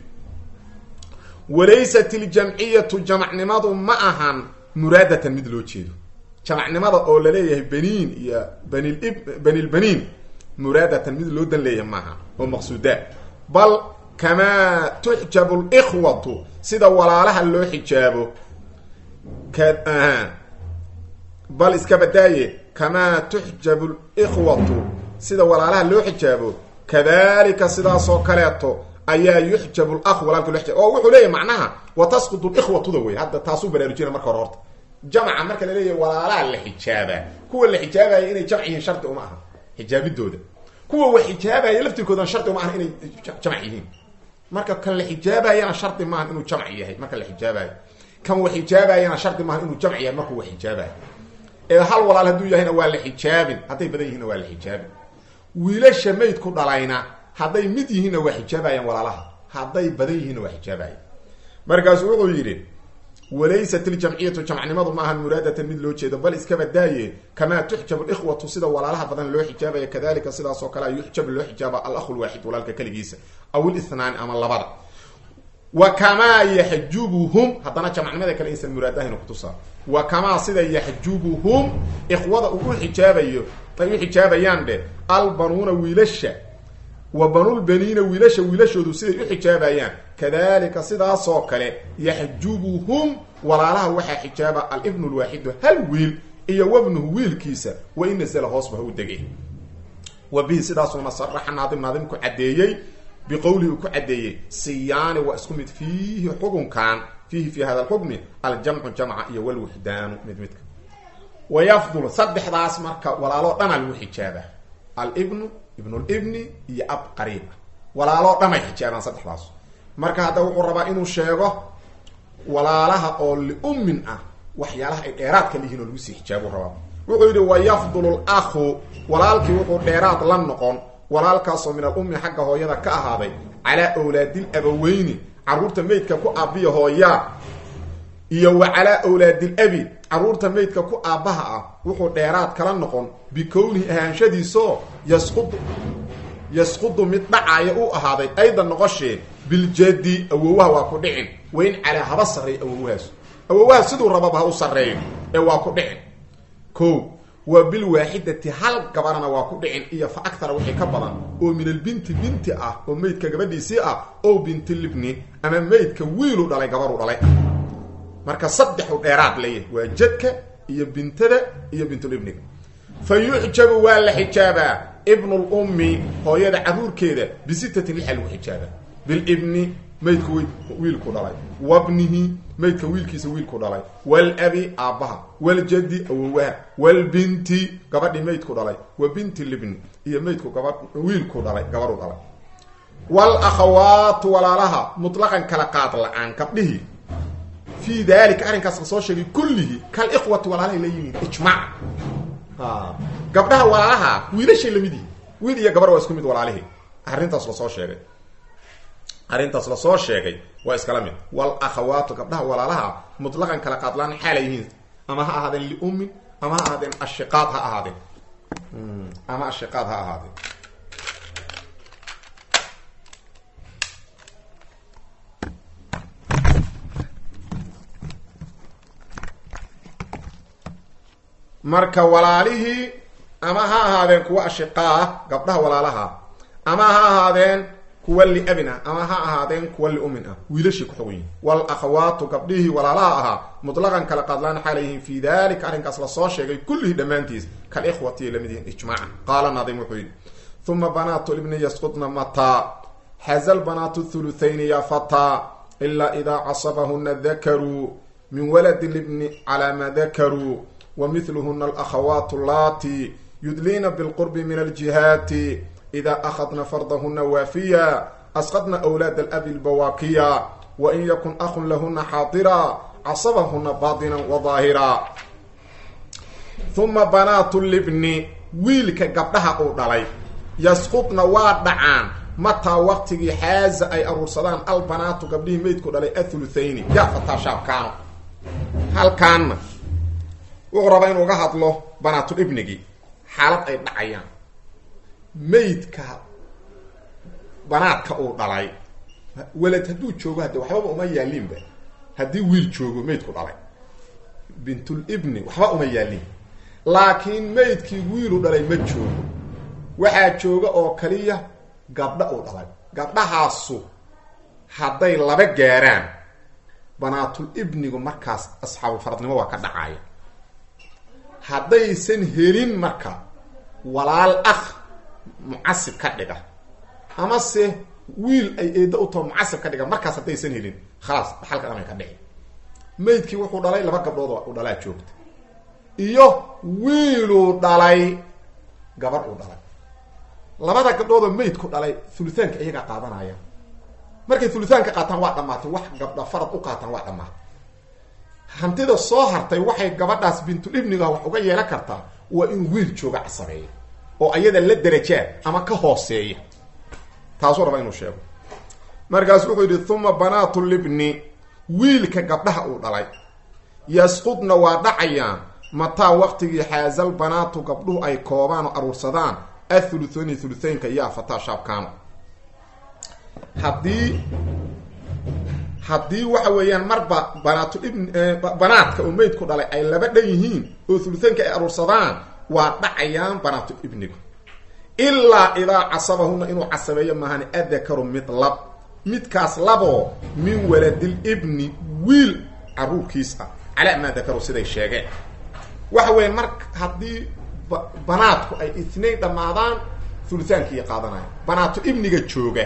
[SPEAKER 1] walaysat iljamciyatu jamacnimadu ma ahan muraadatan mid loo jeedo jamacnimada oo laleeyahay baniin iyo banilib banilbaniin muraadatan mid loo dan leeyahay maaha oo maqsuudaa bal kamaa tuxjabu likhwatu sida walaalaha loo xijaabo ka bal iska badaaye kamaa tuxjabu likhwatu sida walaalaha loo xijaabo kadalika sidaasoo kaleeto ayaa yuxjabu lakh walaalka loo xijaab oo wuxuu leeyahy macnaha wa tasqudu likhwatuda wey hadda taasuu baraarujina marka hore horta jamca marka la leeyahay walaalaha la xijaabaa kuwa la xijaabaya inay jamc yihiin shardi uma aha xijaabidooda kuwa wax xijaabaya laftirkoodan shardi uma aha inay jamc yihiin marka kan la xijaabayana shardi maaha inuu jamc yahay marka la xijaabayo kan wax xijaabayana shardi maaha inuu jamc yahay markuu wax xijaabayo ee hal walaal hadduu yahayna waa la xijaabin hadday badan yihiinna waa la xijaabin wiilasha maydku dhalayna hadday mid yihiinna waa xijaabayaan walaalaha hadday badan yihiinna waa xijaabayan markaasu wuxuu yidhi walaysat iljamciyatu jamcnimadu maahan muraadatan mid loo jeedo bal iska badaaye kamaa tuxjabu likhwatu sida walaalaha badan loo xijaabaya kadalika sidaas oo kale yuxjab loo xijaaba alakhu lwaaxid walaalka keligiisa aw ilithnaani ama labada wa kamaa yaxjubuhum haddana jamacnimada kale insan muraadahayna kutusaa wa kamaa sida yaxjubuhum ikhwada uu u xijaabayo ay u xijaabayaan dheh albanuuna wiilasha wa banulbaniina wiilasha wiilashoodu siday u xijaabayaan kadalika sidaasoo kale yaxjubuhum walaalaha waxaa xijaaba alibnu lwaaxidu hal wiil iyo wabnuhu wiilkiisa wa in nasala hoosba ha u degay wa bihi sidaasuuna saraxa naadim naadimku caddeeyey biqowlihi uu ku caddeeyey siyaani waa isku mid fiihi xukunkan fiihi fi hada alxukmi aljamcu jamca iyo walwixdaanu mid midka wayafdul saddexdaas marka walaaloo dhana lagu xijaaba alibnu ibnulibni iyo ab qariiba walaaloo dhan ay xijaabaan saddexdaas marka hadda wuxuu rabaa inuu sheego walaalaha oo liummin ah waxyaalaha ay dheeraadka lihiin oo lagu sii xijaabuu rabaa wuxuu yidhi wayafdulu lakhu walaalkii wuxuu dheeraad la noqon walaalkaasoo min alummi xagga hooyada ka ahaaday calaa awlaadil abaweyni carruurta meydka ku aabiya hooyaa iyo wa calaa awlaadil abi carruurta meydka ku aabbaha ah wuxuu dheeraad kala noqon bikownihi ahaanshadiisoo yasqudu yasqudu mid dhacaaya u ahaaday aydan noqoshee biljadi awowaha waa ku dhicin wayn calaa haba sarreeyo awowahaas awowaha siduu rababa ha u sarreeyo ee waa ku dhicin ko waa bilwaaxidati hal gabarana waa ku dhicin iyo fa agtara wixii ka badan oo min albinti binti ah oo meydka gabadhiisii ah ow binti libni ama meydka wiilu dhalay gabaru dhalay marka saddexu dheeraad leeyahay waa jadka iyo bintada iyo bintulibniga fa yucjabu waa la xijaabaa ibnulummi hooyada carruurkeeda bisittatin lixaa lagu xijaabaa bilibni maydka wiilku dhalay wabnihi maydka wiilkiisa wiilku dhalay walabi aabbaha waljadi awowaha walbinti gabadhii maydku dhalay wa binti libni iyo maydku gaba wiilku dhalay gabaru dhalay walakhawaatu walaalaha mutlaqan kala qaad la-aan gabdhihii fii dalika arrinkaas la soo sheegay kullihi kalikhwati walaalahay la yimid ijmac gabdhaha walaalaha wiilashay lamid yihi wiil iyo gabar waa isku mid walaalihii arrintaas lasoo sheegay arrintaas lasoo sheegay waa iskala mid walakhawaatu gabdhaha walaalaha mutlaqan kala qaadlaan xaalay yihiin ama ha ahaadeen liummin ama ha ahaadeen ashiqaad ha ahaadeen ama ashiqaad ha ahaadeen marka walaalihii ama ha ahaadeen kuwa ashiqaah gabdhaha walaalaha ama ha ahaadeen kuwa liabin ah ama ha ahaadeen kuwa liumin ah wiilashii ku xogan yihin walakhawaatu gabdhihii walaalaha ahaa mutlaqan kala qaadlaan xaalay yihiin fii dalika arrinkaas lasoo sheegay kullihii dhammaantiis kalikhwati lamid yihiin ijmaaca qaala naadim wuxuu yidhi uma banaatu libni yasqudna mataa xazal banaatu thuluthayni ya fataa ilaa idaa casabahuna dakaruu min waladi libni calaa ma dakaruu wmilhuna alakhawaat allaati yudliina bilqurbi min aljihaati ida akhadna fardahuna waafiya asqadna wlaad alabi lbawaakiya wain yakun ahun lahuna xaadira casabahuna baطina wadaahira uma banaatu libni wiilka gabdhaha uu dhalay yasqudna waa dhacaan mataa waqtigii xaaza ay aruursadaan albanaatu gabdhihii meydku dhalay athuluthayni yaa fataa shaabkaano halkaanna wuxuu rabaa inuu uga hadlo banaatul ibnigii xaalad ay dhacayaan meydka banaadka uu dhalay welad hadduu joogo hadde waxbaba uma yaalinba haddii wiil joogo meydku dhalay bintul ibni waxba uma yaalin laakiin meydkii wiilu dhalay ma joogo waxaa jooga oo kaliya gabdha uu dhalay gabdhahaasu hadday laba gaaraan banaatul ibnigu markaas asxaabufaradnimo waa ka dhacaya haddaysan helin marka walaal ah mucasib ka dhiga amase wiil ay eedda u taho mucasib ka dhiga markaas haddaysan helin khalaas dhaxalka dhamay ka dhici meydkii wuxuu dhalay laba gabdhood u dhalaa joogta iyo wiiluu dhalay gabar uu dhalay labada gabdhoodoo meydku dhalay thuluthaanka iyagaa qaadanaya markay thuluthaanka qaataan waa dhamaatay wax gabdha farad u qaataan waa dhamaatay hantida soo hartay waxay gabadhaas bintul ibniga wax uga yeelan kartaa waa in wiil jooga casabeeya oo ayada la derajaa ama ka hooseeya taasuu raba inuu sheego markaas wuxuu yidhi uma banaatu libni wiilka gabdhaha uu dhalay yasqudna waa dhacayaan mataa waqtigii xaazal banaatu gabdhuhu ay koobaan oo aruursadaan athuluthani thuluthaynka yaa fataa shaabkaano haddii haddii waxa weeyaan marba banaatul ibn banaadka oo meydku dhalay ay laba dhan yihiin oo thuluthaynka ay aruursadaan waa dhacayaan banaatul ibnigu ilaa idaa casabahuna inuu casabeeyo maahane adakaru mid lab midkaas laboo min waladil ibni wiil caruurkiis ah calaa maa dakaru siday sheegeen waxa weya mar haddii banaadku ay itnayn dhammaadaan thuluthaankiiya qaadanaya banaatul ibniga jooga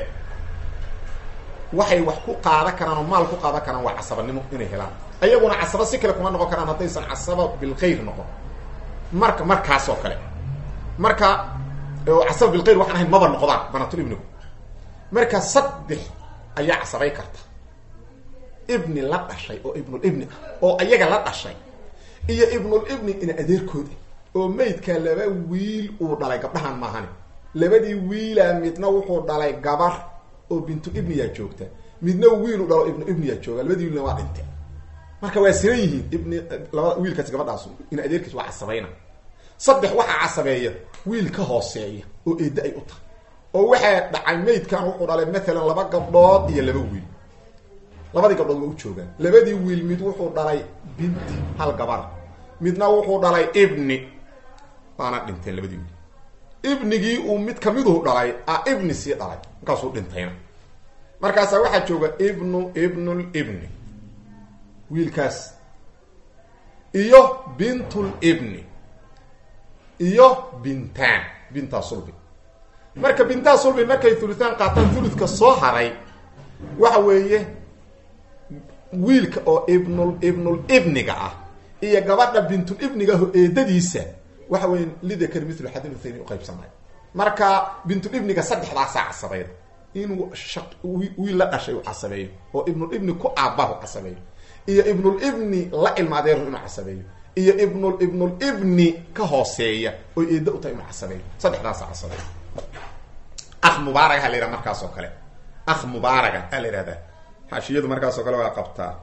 [SPEAKER 1] waxay wax ku qaadan karaan oo maal ku qaadan karaan waa casabanimo inay helaan ayaguna casaba si kale kuma noqon karaan haddaysan casaba bilkhayr noqon marka markaas oo kale marka casaba bilkhayr waxaan ahayn maba noqdaan banaatul ibnigu marka saddex ayaa casabay karta ibni la dhashay oo ibnulibni ah oo ayaga la dhashay iyo ibnulibni ina adeerkooda oo meydka laba wiil uu dhalay gabdhahan maahane labadii wiilaa midna wuxuu dhalay gabar oo bintul ibniyaa joogta midna wiilu dhalo ibnu ibniya jooga labadii wiilna waa dhintay marka waa siran yihiin ibni labada wiilkaas gabadhaas in adeerkiis waa casabayna saddex waxaa casabeeya wiil ka hooseeya oo eedda ay u tahay oo waxaa dhacay maydkan wuxuu dhalay maalan laba gabdhood iyo laba wiil labadii gabdhood waa u joogaan labadii wiil mid wuxuu dhalay binti hal gabar midna wuxuu dhalay ibni waana dhinteen labadii wiil ibnigii uu mid kamiduhu dhalay a ibni sii dhalay markaasuu dhintayna markaasaa waxaa jooga ibnu ibnul ibni wiilkaas iyo bintul ibni iyo bintaan bintaa sulbi marka bintaa sulbi markay thulutaan qaataan thuludka soo haray waxa weeye wiilka oo ibnul ibnul ibniga ah iyo gabadha bintul ibniga aho eedadiisa waxa weya lidakar mithlu xadin uthayni uqaybsamay marka bintul ibniga saddexdaasaa casabeyd inuu wiil la dhashay uu casabeeyo oo ibnul ibni ku aabbahu casabeeyo iyo ibnul ibni la ilma adeeru inuu casabeeyo iyo ibnul ibnul ibni ka hooseeya oo eedda u tahay inuu casabeeyo saddexdaasa casabeeyo akh mubaaragaha la yidhaha markaas oo kale akh mubaaraga a la yihahdaa xaashiyadu markaas oo kale waa qabtaa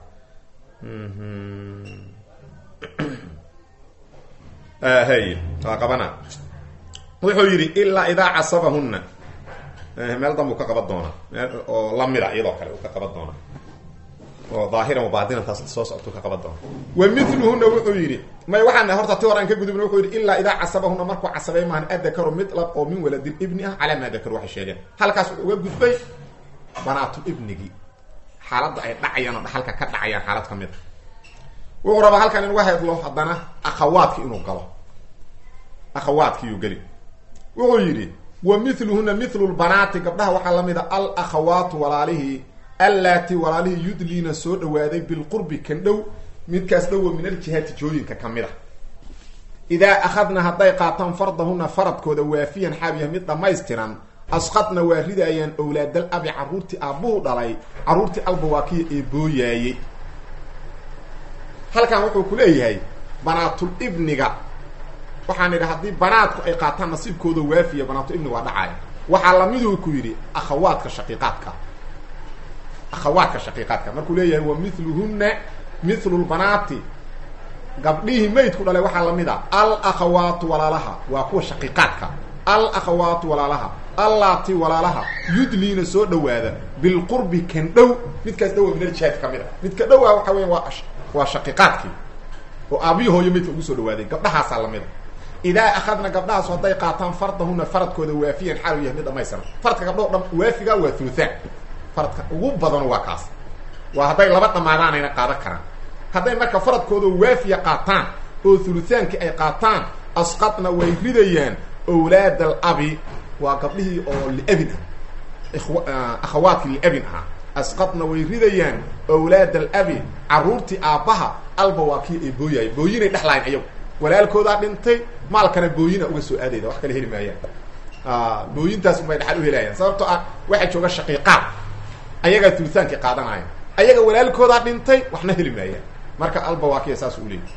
[SPEAKER 1] hay waa qabana wuxuu yidhi ilaa idaa casabahunna meel danbuu ka qaban doonaa meel oo lamida iyadoo kale uu ka qaban doonaa oo daahiran wabaatinan taas soo soctuu ka qaban doona wa miluhuna wuxuu yidhi may waxaan horta ti horaan ka gudubna wuxuu yidhi ilaa idaa casabahuna markuu casabay maahan adakaru midlab oo min waladil ibni ah calaa maa dakaru waxay sheegeen halkaas wuxuu uga gudbay banaatul ibnigii xaaladda ay dhacayaan oo dhaxalka ka dhacayaan xaalad ka mid a wuxuu rabaa halkan inuga hadlo haddana akhawaadki inuu galo akhawaadkiiyuu geli wuxuu yidhi wa miluhuna milu lbanaati gabdhaha waxaa la mid a al akhawaatu walaalihii allaati walaalihii yudliina soo dhawaaday bilqurbi kan dhow midkaas dhowo min aljihaati jooyinka ka mid a idaa akhadna hadday qaataan fardahuna faradkooda waafiyan xaabiya mid dhammaystiran asqadna waa ridaayaan owlaadal abi carruurtii aabbuhu dhalay carruurtii albawaakiya ee booyaayey halkan wuxuu ku leeyahay banaatul ibniga waxaan idhi haddii banaadku ay qaataan nasiibkooda waafiya banaatul ibniga waa dhacaaya waxaa lamiduu ku yidhi akhawaadka shaqiiqaadka akhawaadka shaqiiqaadka markuu leeyahay wa miluhunna milu lbanaati gabdhihii maydku dhalay waxaa lamid a al akhawaatu walaalaha waa kuwa shaqiiqaadka al akhawaatu walaalaha allaati walaalaha yudliina soo dhawaada bilqurbi kan dhow midkaas dhowa min aljihaad ka mid a midka dhow ah waxa weya waa waa shaqiiqaadkii oo aabiyi hooyo maydka ugu soo dhawaaday gabdhahaasaa lamid a idaa akhadna gabdhahaas hadday qaataan fardahuna faradkooda waafiyan xaal u yahay mid dhamaystiran faradka gabdho dhan waafiga waa thuluthaan faradka ugu badan waa kaas waa hadday laba dhamaadaanayna qaadan karaan hadday marka faradkooda waafiya qaataan oo thuluthaankii ay qaataan asqadna way ridayaan owlaad al abi waa gabdhihii oo liabin ah akhawaadkii liabin ahaa asqadna way ridayaan owlaad al abi carruurtii aabbaha alba waa kii ay booyahay booyinay dhexlahayn ayagu walaalkoodaa dhintay maalkana booyina uga soo aadayda wax kale heli maayaan booyintaas unbay dhaxal u helayaan sababtoo ah waxaa jooga shaqiiqaad ayagaa tulitaankii qaadanaya ayaga walaalkoodaa dhintay waxna heli maayaan marka albawaakiya saas u leeyay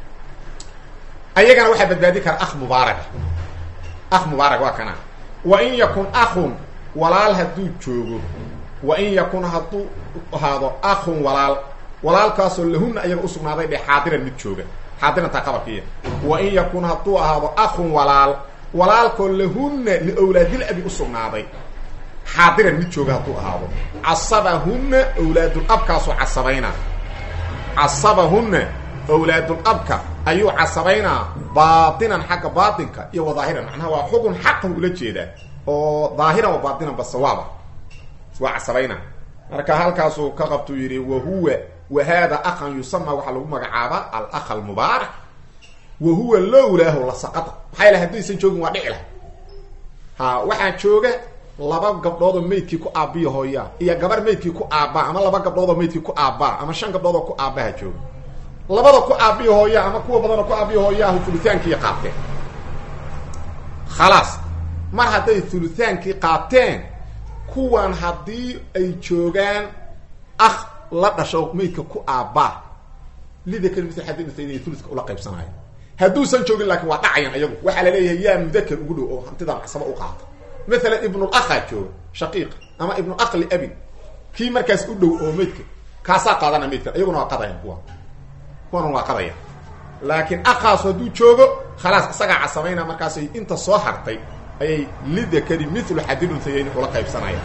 [SPEAKER 1] ayagana waxaa badbaadi kara akh mubaaraga akh mubaarag waa kana wa in yakun akhun walaal hadduu joogo wa in yakun hadduu ahaado akhun walaal walaalkaasoo lahuna ayaga usugnaaday dhe xaadiran mid jooga xaadirantaa qabarkiiya wa in yakun hadduu ahaado akhun walaal walaalkoo lahuna liowlaadil abi usugnaaday xaadiran mid jooga hadduu ahaado casabahunna owlaadul abkaasoo casabayna casabahunna owlaadul abka ayuu casabaynaa baatinan xagga baatinka iyo wadaahiran macnaha waa xugun xaqan ula jeedaa oo daahiran wa baatinan ba sawaaba waa casabayna marka halkaasuu ka qabtuu yidhi wa huwa wa haada akhan yusama waxaa lagu magacaabaa alakh almubaarak wa huwa lowlaahu la saqada maxaa yala haddaysan joogin waa dhici lah ha waxaa jooga laba gabdhoodoo maydkii ku aabbiya hooyaa iyo gabar maydkii ku aabbaa ama laba gabdhoodoo maydkii ku aabbaa ama shan gabdhoodoo ku aabbaha jooga labada ku aabbiya hooyaa ama kuwa badanoo ku aabbiya hooyaahu hulutaankii qaateen khalaas mar hadday hulutaankii qaateen kuwan haddii ay joogaan akh la dhasho maydka ku aabbaa lidakar mil xadinasa inay uluska ula qaybsanayo hadduusan joogin laakiin waa dhacayan ayagu waxaa la leeyahay yaa mudakar ugu dhow oo hantidan casaba u qaata maalan ibnul akhaa jooga shaqiiq ama ibnul akh liabin kii markaas u dhow oo meydka kaasaa qaadana meydkan iyaguna waa qadayaan kuwa kuwana waa qadaya laakiin aqaas hadduu joogo khalaas isagaa casamayna markaasay inta soo hartay ayay lidakari milu xadil untayayni ula qaybsanaya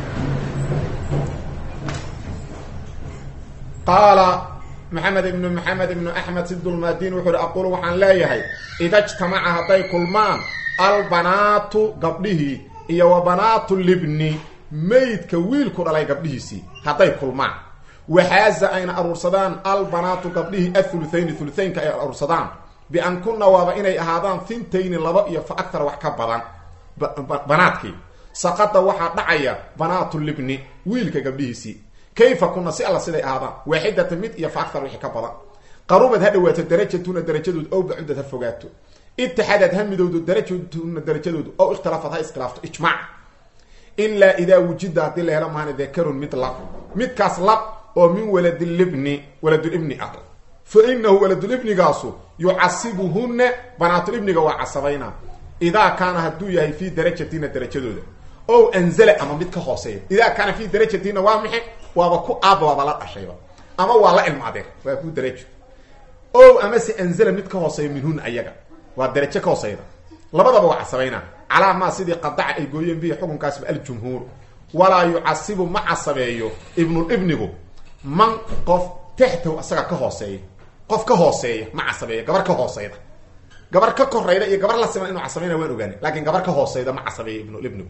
[SPEAKER 1] qaala maxamed ibnu maxamed ibnu axmed sidulmaadiin wuxuu uhi aqulu waxaan leeyahay ida jtamaca hadday kulmaan albanaatu gabdhihii iyo wa banaatu libni meydka wiilku dhalay gabdhihiisii hadday kulmaan waxaaza ayna aruursadaan albanaatu gabdhihii athuluthayni thuluthaynka ay aruursadaan bian kunna waaba inay ahaadaan thintayni laba iyo fa aktar wax ka badan banaadkii saqada waxaa dhacaya banaatu libni wiilka gabdhihiisii kayfa kuna si alla siday ahaadaan waaxidata mid iyo fa aktar wixii ka badan qarubad ha dhawaato darajatuna darajadood ow bacudad ha fogaato itixaadad ha midowdo darajatuna darajadoodu ow ikhtilaafad ha iskhilaafto ijmaac ilaa idaa wujida haddii la helo maana dakarun mid lab midkaas lab oo min waladilibni waladulibni ah fa inahu waladulibnigaasu yucasibuhunna banaatulibniga waa casabayna idaa kaana hadduu yahay fii darajatina darajadooda ow anzala ama mid ka hooseeya idaa kaana fii darajatina waa maxe waaba ku aaba waaba la dhashayba ama waa la ilma adeer waa ku darajo ow amase anzala mid ka hooseeya minhuna ayaga waa darajo ka hooseyda labadaba waa casabayna calaa maa sidii qadaca ay gooyeen bihi xukunkaasba aljumhuuru walaa yucasibu ma casabeeyo ibnulibnigu man qof taxtahu asaga ka hooseeya qof ka hooseeya ma casabeeyo gabar ka hooseyda gabar ka korayda iyo gabar la siman inuu casabayna waan ogaani laakiin gabar ka hooseyda ma casabeeyo ibnulibnigu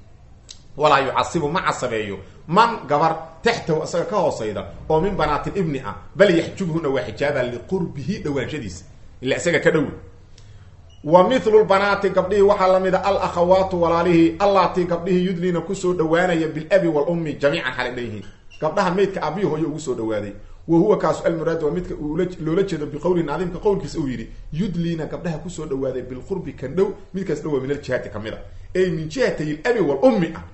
[SPEAKER 1] walaa yucasibu ma casabeeyo man gabar taxtahu isaga ka hooseyda oo min banaatilibni ah bal yaxjubhuna waa xijaaba liqurbihi dhawaanshadiisa ila isaga ka dhowi wa mithlu lbanaati gabdhihii waxaa lamida alakhawaatu walaalihii allatii gabdhihii yudlina kusoo dhawaanaya bilabi walummi jamiican xalay dhanyihiin gabdhaha meydka abiyi hooyo ugu soo dhawaaday wa huwa kaasu almuraad waa midka loola jeedo biqowlihi naadimka qowlkiisa uu yidhi yudlina gabdhaha kusoo dhawaaday bilqurbi kan dhow midkaas dhow waa min aljihaati kamid a ey min jihatay labi walummi ah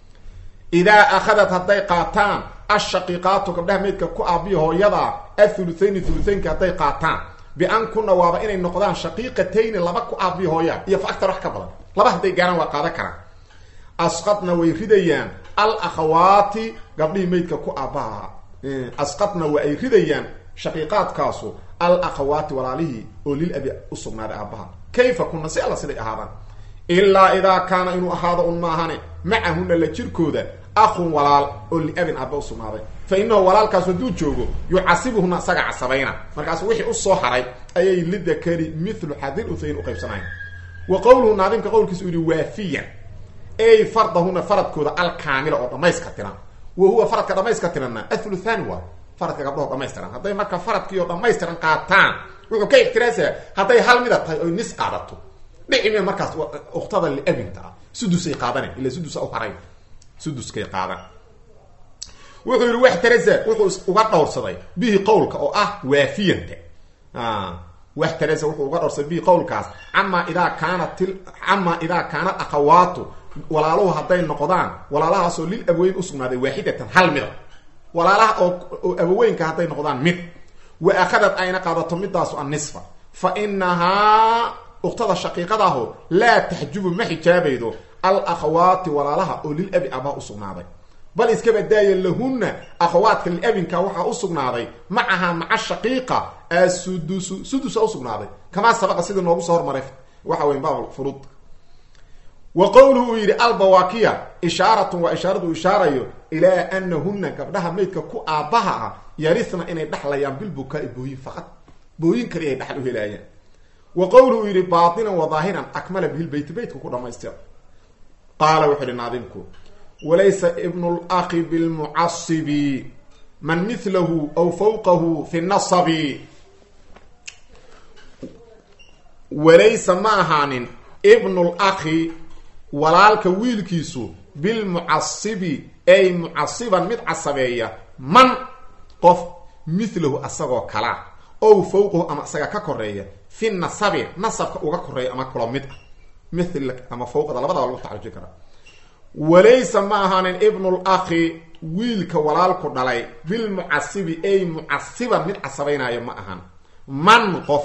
[SPEAKER 1] idaa akhadat hadday qaataan ashaqiiqaatu gabdhaha meydka ku aabiya hooyada athuluthayni thuluthaynka hadday qaataan bian kuna waaba inay noqdaan shaqiiqatayni laba ku aabiya hooyaan iyo fa aktar wax ka badan laba hadday gaaraan waa qaadan karaan asqadna way ridayaan al akhawaati gabdhihii meydka ku aabbaha asqadna waa ay ridayaan shaqiiqaadkaasu al akhawaati walaalihii oo lil abi u sugnaaday aabbaha kayfa kuna si alla siday ahaadaan ilaa idaa kaana inuu ahaado un maahane macahuna la jirkooda akhun walaal oo liabin aabba usugnaaday fa inahu walaalkaas hadduu joogo yucasibuhuna isaga casabayna markaas wixii usoo haray ayay lidakari mithlu xadil uthayn uqaybsanayan wa qowluhu naadimka qowlkiisa uu yihi waafiyan ey fardahuna faradkooda alkaamila oo dhamayska tiran wa huwa faradka dhamayska tiranna athuluthani waa faradka gabdhaho dhamaystiran hadday marka faradkii oo dhamaystiran qaataan wuxuu ka ixtiraasaya hadday hal mida tahay oy nis qaadato dhici me markaas uktada liabinta ah sudusay qaadana ila sudusa u haray suduskay qaadan wuxuu yihi wax tarasa wuxuu uga dhowrsaday bihi qowlka oo ah waafiyanta wax tarasa wuxuu uga dhowrsaday bihi qowlkaas camaa idaa kaanat camaa idaa kaanat akhawaatu walaaluhu hadday noqdaan walaalahaasoo lil abaweyn usugnaaday waaxidatan hal mida walaalaha oo oo abaweynka hadday noqdaan mid wa akhadad ayna qaadato midaasu annisfa fa inahaa uktada shaqiiqadaho laa taxjubu ma xijaabaydo al akhawaati walaalaha oo lil abi abaha usugnaaday bal iska badaaya lahunna akhawaadka liabinka waxaa usugnaaday macaha maca shaqiiqa asudusu sudusa usugnaaday kamaa sabaqa sidii noogu soo hormaray waxa weya baab furud wa qowluhu uu yidhi albawaakiya ishaaratun waa ishaaradu ishaarayo ilaa anahunna gabdhaha maydka ku aabbaha ah yarithna inay dhexlayaan bilbukaa-i booyin faqad booyin kali ay dhexal u helaayaan wa qowluhu uu yidhi baatinan wa daahiran akmala bihi lbeyt beytka ku dhamaystira qaala wuxuu ihi naadimku walaysa ibnu laqi bilmucasibi man milahu aw fawqahu fi nasabi walaysa ma ahaanin ibnu laqi walaalka wiilkiisu bilmucasibi ay mucasiban mid casabeeya man qof milahu asagoo kalaa ow fawqahu ama isaga ka koreeya fi nasabi nasabka uga koreeya ama kula mid ah mil ama fawqada labadaba lagu tacajui karaa walaysa ma ahaanin ibnu laqi wiilka walaalku dhalay bilmucasibi ay mucasiban mid casabaynaayo ma ahan man qof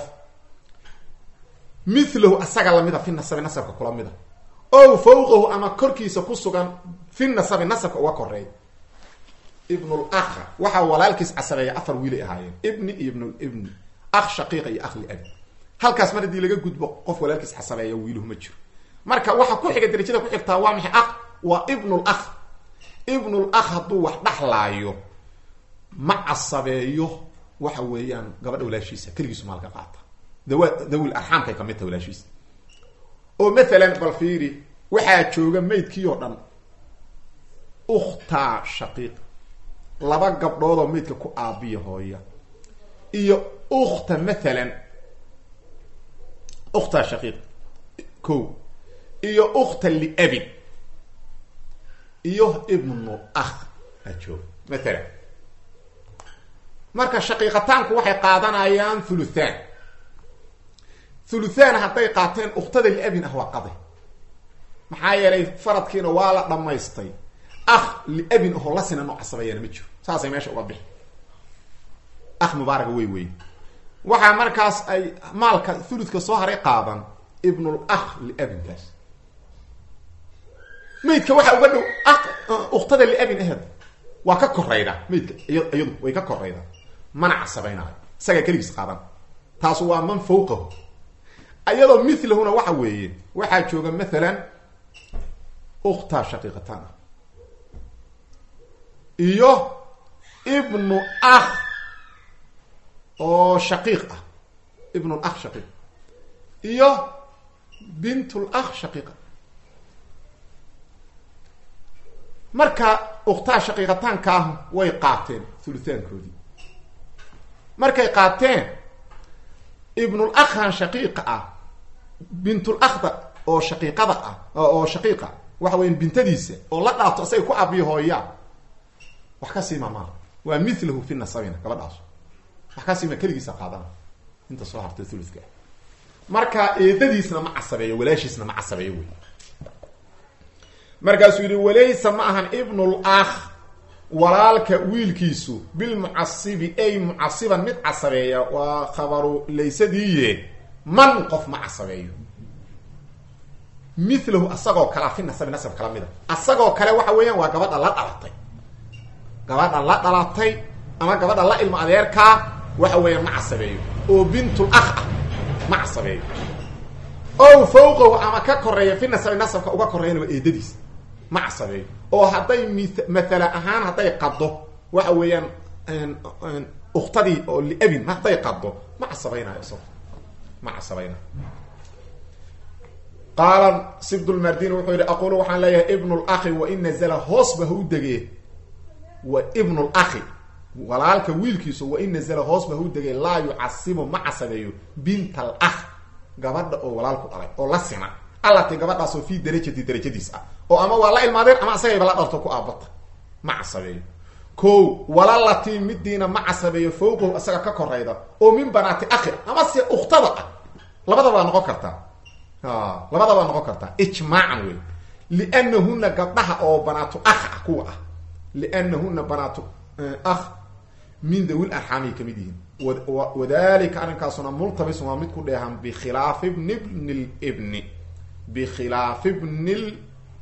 [SPEAKER 1] milahu asaga lamida fi nasabi nasabka kula mida ow fawqahu ama korkiisa ku sugan fi nasabi nasabka uga koreeya ibnul akha waxaa walaalkiis casabeeya afar wiilay ahaayeen ibni iyo ibnul ibni akh shaqiiqa iyo akh liabi halkaas mar haddii laga gudbo qof walaalkiis casabeeya wiiluhu ma jiro marka waxa ku xiga darajada ku xigtaa waa maxay akh waa ibnul akh ibnul akh hadduu wax dhaxlaayo ma casabeeyo waxa weeyaan gabadha walaashiisa keligiisu maalka qaata dawa dawil arxaamkay kamid taha walaashiisa oo mathalan bal fiiri waxaa jooga maydkii oo dhan ukhtaa shaqiiq laba gabdhood oo maydka ku aabiya hooya iyo ukhta mathalan ukhtaa shaqiiq ko iyo ukhta liabin iyo ibnu akh aa jooga mathalan marka shaqiiqataanku waxay qaadanayaan thuluthaan thuluthaan hadday qaateen ukhtada liabin ah waa qaday maxaa yeelay faradkiina waa la dhamaystay akh liabin ahoo la sina noo casabeeyana ma jiro saasay meesha uga bixi akh mubaaraga wey wey waxaa markaas ay maalka thuluthka soo haray qaadan ibnul akh liabinkaas maydka waxaa uga dhow akh ukhtada liabin aheed waa ka korayda maydka iya iyadu way ka korayda mana casabeynaayo isagaa keligiis qaadan taasu waa man fawqahu iyadoo milahuna waxa weeye waxaa jooga mathalan ukhtaa shaqiiqataan ah iyo ibnu akh oo shaqiiq ah ibnu akh shaqiiq iyo bintul akh shaqiiqa marka ukhtaa shaqiiqataanka ah way qaateen huluthaankoodii markay qaateen ibnul akhan shaqiiqa ah bintul akhda oo shaqiiqada ah oo shaqiiqa waxa weya bintadiisa oo la dhaato asagay ku abiyo hooyaa wax ka siima maa waa milahu fi nasabina gabadhaas wax ka siima keligiisa qaadana inta soo hartay thuluthka marka eedadiisna ma casabeeyo walaashiisna ma casabeeyo wey markaasuu yihi walaysa ma ahan ibnul akh walaalka wiilkiisu bilmucasibi ay mucasiban mid casabeeya waa khabaru laysadiiye man qof ma casabeeyo milahu asagoo kalea fi nasabi nasab kala mida asagoo kale waxa weeyaan waa gabadha la dhalatay gabadha la dhalatay ama gabadha la ilmo adeerkaa waxa weeyaan ma casabeeyo oo bintul akh ah ma casabeeyo ow fawqahu ama ka koreeya fi nasabi nasabka uga koreeyana waa eedadiis ma casabeeyo oo hadday mi mathala ahaan hadday qaddo waxa weeyaan ukhtadii oo liabin hadday qaddo ma casabaynayo isago ma casabaynayo qaala sibdulmardin wuxuu yihi aqulu waxaan leeyahay ibnu lakhi wain nazla hoosba ha u degee wa ibnu lakhi walaalka wiilkiisu wain nazla hoosba ha u degee laa yucasibu ma casabeeyo bint al akh gabadha oo walaalku dhalay oo la sina allati gabadhaasoo fii darajati darajadiis ah oo ama waa la ilmaadeen ama asagayba la dharto ku aabata ma casabeeyo ko walalati midiina ma casabeeyo fawqahu isaga ka korayda oo min banaati akhi ama se ukhtada ah labadaba waa noqon kartaa labada waa noqon kartaa ijmaacan wey lianahuna gabdhaha oo banaatu akh ah kuwa ah lianahuna banaatu akh min dawil arxaamay kamid yihiin wadalika arrinkaasuna multabisun waa mid ku dheehan bikhilaafi bni bni libni bikhilaafi bni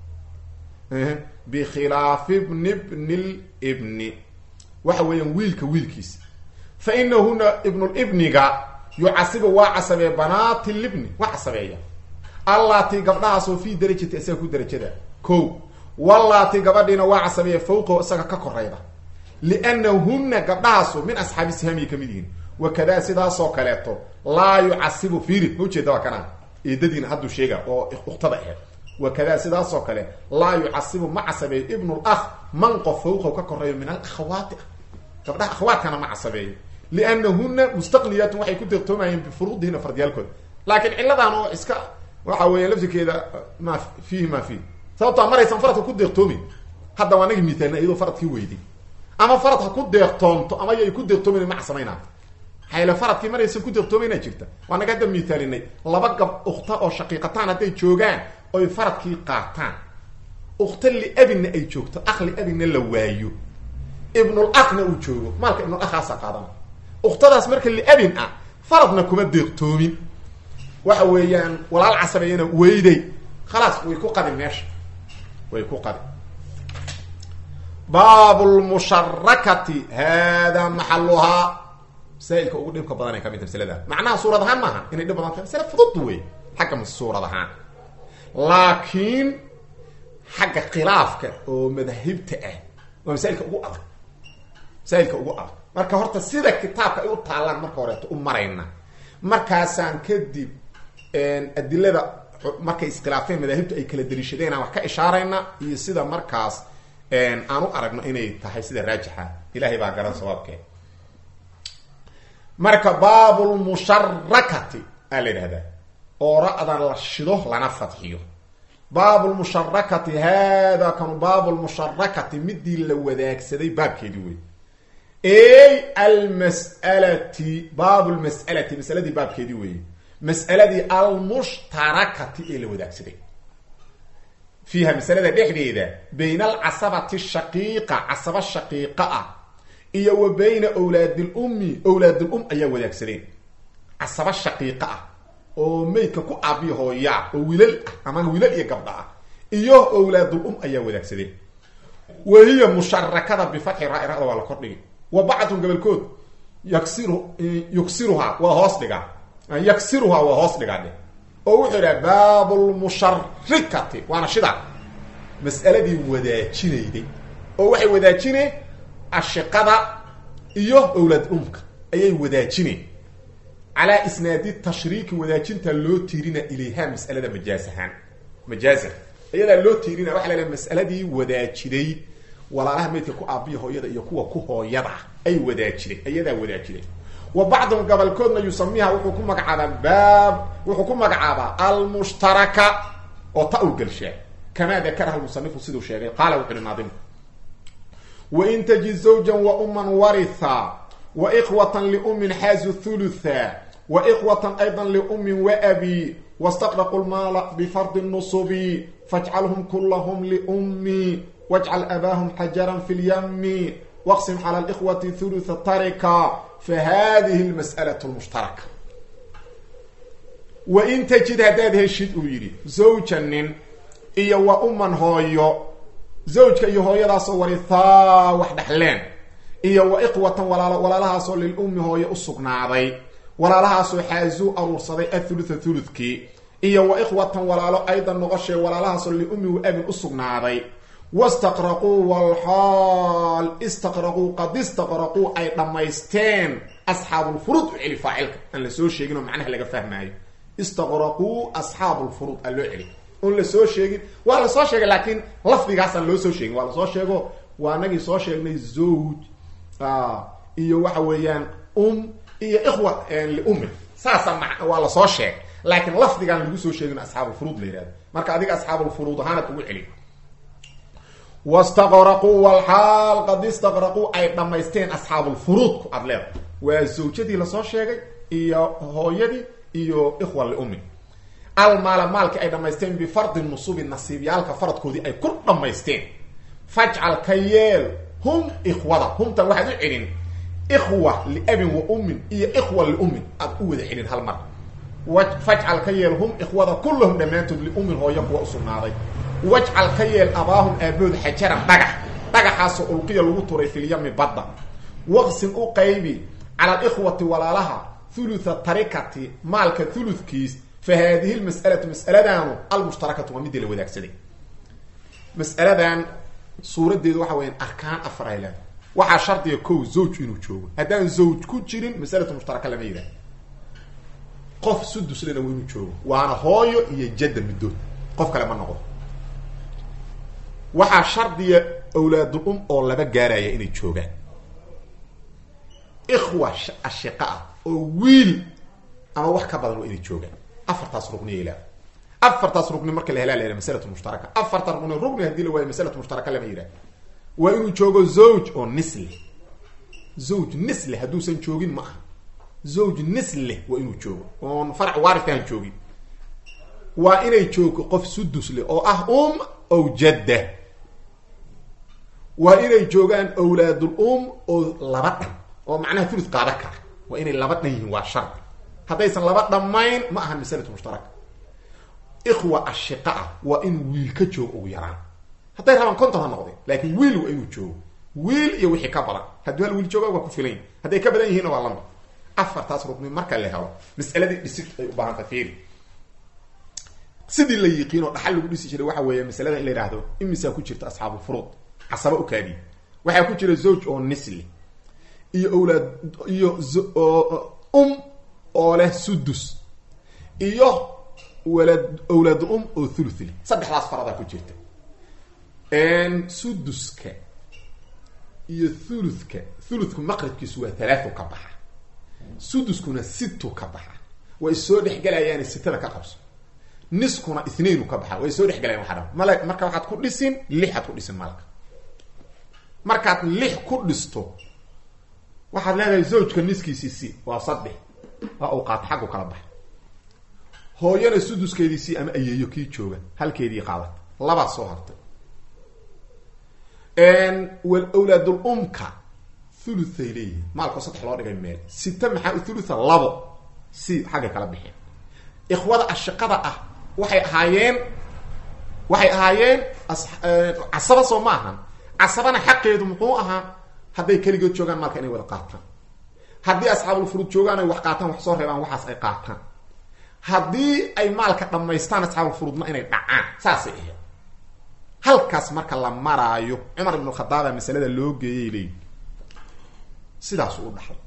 [SPEAKER 1] bikhilaafi bni bni libni waxa weeyaan wiilka wiilkiisa fa inahuna ibnulibniga yucasibu waa casabee banaati libni waa casabeeya allaati gabdhahaasoo fii darajati isaga ku darajada ko wallaati gabadhiina waa casabeeya fawqahu isaga ka korayda liannahuna gabdhahaasu min asxaabi sihamiy kamid yihiin wakadaa sidaasoo kaleeto laa yucasibu fiiri ma ujeeda waa kanaa eedadiina hadduu sheega oo ukhtada aheed wakadaa sidaasoo kale laa yucasibu ma casabeeyo ibnu lakh man qof fawqahu ka koreeyo min alakhawaati ah gabdhaha akhawaatkana ma casabeeyo liannahuna mustaqniyaatun waxay ku deeqtoomayeen bifuruudihina fardiyaalkooda laakiin cilladan oo iska waxa weeya lafsikeeda ma fiihi ma fiih sababtoa maraysan faradka ku deeqtoomin hadda waa naga miaalna iyadoo faradkii weyday ama farad ha ku deeqtoonto ama yay ku deeqtoomin ma casabaynaa hayla faradkii maraysan ku deeqtoomayna jirta waa naga hadda miaalinay laba gab ukhta oo shaqiiqataan hadday joogaan oy faradkii qaataan ukhta liabinna ay joogto akh liabinna la waayo ibnul akhna uu joogo maalka ibnul akhaasa qaadana ukhtadaas marka liabin ah faradna kuma deeqtoomin waxa weeyaan walaal casabeeyana weyday khalaas way ku qadin meesha way ku qadin baab lmusharakati haadaa maxaluhaa masaa'ilka ugu dhibka badan ay ka mid tahay masalada macnaha suurad ahaan maaha inay dhib badan tahay masale fudud wey xagga suurad ahaan laakiin xagga khilaafka oo madahibta ah waa masaailka ugu adag masaailka ugu adag marka horta sida kitaabka ay u taallaan marka horeeto u marayna markaasaan kadib adilada markay iskhilaafeen madaahibta ay kala daliishadeen aan wax ka ishaarayna iyo sida markaas aan u aragno inay tahay sida raajixa ilahay baa garan sabaabkee marka baabulmusharakati aa la yidhahdaa oo ra-dan la shido lana fadxiyo baabulmusharakati haadaa kanu baabulmusharakati midii la wadaagsaday baabkeedii wey ey almas'alati baabulmas'alati masaladii baabkeedii weeye mas'aladii almushtarakati ee la wadaagsaday fiiha masalada dhexdeeda bayna alcasabati shaqiiqa casaba shaqiiqa ah iyo wa bayna awlaadilummi awlaadulum ayaa wadaagsadeen casaba shaqiiqa ah oo meydka ku aabiya hooyaa oo wilal ah ama wilal iyo gabdha ah iyo awlaadulum ayaa wadaagsadeen wa hiya musharakada bifatxi raa-irada waa la kordhigi wa bacdun gobolkood yaksiru yuksiruhaa waa hoos dhigaa yaksiruhaa waa hoos dhigaa dhe oo wuxuu idhaha baabulmusharikati waana shida mas'aladii wadaajinayday oo waxay wadaajineen ashiqada iyo awlaad umka ayay wadaajineen calaa isnaadi tashriiki wadaajinta loo tiirina ilayha mas'alada majaaz ahaan majaazan iyadaa loo tiirina waxa la mas'aladii wadaajiday walaalaha meydka ku aabiya hooyada iyo kuwa ku hooyada ay wadaajiday iyadaa wadaajiday wa bacdun gobolkoodna yusamiha wuxuu ku magacaabaa baab wuxuu ku magacaabaa almushtaraka oo ta u gelshaa kamaa dakaraha lmusanifu siduu sheegay qaala wuxu uhi naadimku wain tajid zawjan wa uman waritha wa ikhwatan liumin xaazu thulutha wa ikhwatan ayda liumin waabi wastaqraqu lmaala bifardi nusubi fajcalhum kulahum liummi wajcal abaahum xajaran fi lyami waqsim cala likhwati thulutha tarika fahadihi lmas'alatu lmushtaraka wain tajid haddaad heshid uu yidhi zawja nin iyo wa uman hooyo zawjka iyo hooyadaasoo warithaa wax dhexleen iyo wa ikhwatan walaalo walaalahaasoo lilummi hooye u sugnaaday walaalahaasoo xaazuu aruursaday athulutha thuluthkii iyo wa ikhwatan walaalo aydan noqoshee walaalahaasoo liummi wa abin u sugnaaday wastaqraquu walxaal istaqraquu qad istaqraquu ay dhammaysteen asxaabulfuruud u celi faacilka aan la soo sheegin oo macnaha laga fahmaayo istaqraquu asxaabulfuruud aan loo celi oon la soo sheegin waa la soo sheegay laakiin lafdigaasaan loo soo sheegin waa la soo sheego waa anagii soo sheegnay zawj iyo waxa weeyaan um iyo ikhwa liumin saasa ma waa la soo sheegay laakiin lafdigaan lagu soo sheegin asxaabulfuruud la yihahdo marka adiga asxaabulfuruud ahaanad ugu celi wastaqraquu walxaal qad istaqraquu ay dhammaysteen asxaabulfuruudku aada leeda waa zawjadii lasoo sheegay iyo hooyadii iyo ikhwa liummi almaala maalkii ay dhammaysteen bifardi nusubi nasiibyaalka faradkoodii ay ku dhammaysteen fajcal ka yeel hum ikhwada humtan waxaad u celin ikhwa liabin wa ummin iyo ikhwa liummin aad u wada celin hal mar fajcal ka yeel hum ikhwada kullahum dhammaantood liummin hooyo kuwa usugnaaday wajcal ka yeel abaahum aabood xajaran dhagax dhagaxaasoo ulqiya lagu turay filyami badda waqsin u qaybi cala alikhwati walaalaha thulutha tarikati maalka thuludkiis fa haadihi lmas'alatu mas'aladaanu almushtarakatu waa midii la wadaagsaday mas'aladan suuraddeedu waxa weyaan arkaan afar ay leedahay waxaa shardiga kow zawj inuu joogo haddaan zawj ku jirin masalatu mushtaraka lama yidhaha qof suduslena waa inuu joogo waana hooyo iyo jadda middood qof kale ma noqdo waxaa shardiga awlaadul um oo laba gaaraya inay joogaan ikhwa ashiqa ah oo wiil ama wax ka badan waa inay joogaan afartaas rugniya ilaa afartaas rugni marka la helaa la yidhaha masalatu mushtaraka afarta rugni rugni hadii la waayo masalatu mushtaraka lama yidhaha waa inuu joogo zawj oo nisle zawj nisle hadduusan joogin ma aha zawj nisle waa inuu joogo oon farac waarifkaan joogin waa inay joogto qof sudusle oo ah um ow jadda waa inay joogaan awlaadul um oo laba dhan oo macnaha thuluth qaada kara waa inay laba dhan yihiin waa shardi haddaysan laba dhammayn ma aha masalatu mushtaraka ikhwa ashiqa ah waa in wiil ka joogo ugu yaraan hadday rabaan konton ha noqdeen laakiin wiil waa inuu joogo wiil iyo wixii ka badan hadduu hal wiil jooga waa ku filan hadday ka badan yihiinna waa lamid afartaas rugni marka la helo mas'aladii dhisid ay u baahanta fiiri sidii la yiqiin oo dhaxal lagu dhisi jiray waxa weeye masalada in la yidhaahdo imisaa ku jirta asxaabu furuud casaba u kaadiye waxaa ku jira zawj oo nisli iyo owlaad iyo um oo leh sudus iyo walad owlaad um oo thuluthli saddexdaas faradaa ku jirta suduska iyo thuluthka thuluthku maqribkiisu waa talaatu ka baxa suduskuna situ ka baxa way soo dhexgelayaane sitada ka qabso niskuna ithnainu ka baxa way soo dhexgelayan waxa dhan mal marka waxaad ku dhisin lixaad ku dhisin malka markaad lix ku dhisto waxaad leedahay zawjka niskiisii si waa saddex waa uu qaato xaggu kala baxa hooyana suduskeedii si ama ayeeyo kii jooga halkeedii qaadat labaa soo hartay wlawlaadul umka thuluthay leeyihin maalkoo saddex loo dhigay meel sita maxaa u thulutha labo si xagga kala bixeen ikhwada ashiqada ah waxay ahaayeen waxay ahaayeen casaba soo ma ahan casabana xaqeedu muxuu ahaa hadday keligood joogaan maalka inay wada qaataan haddii asxaabulfuruud joogaan ay wax qaataan wax soo reebaan waxaas ay qaataan haddii ay maalka dhammaystaan asxaabulfuruudna inay dhacaan saasay ahayd halkaas marka la maraayo cumar ibnu khadaaba masalada loo geeyay leeyi sidaasuu u dhaxlay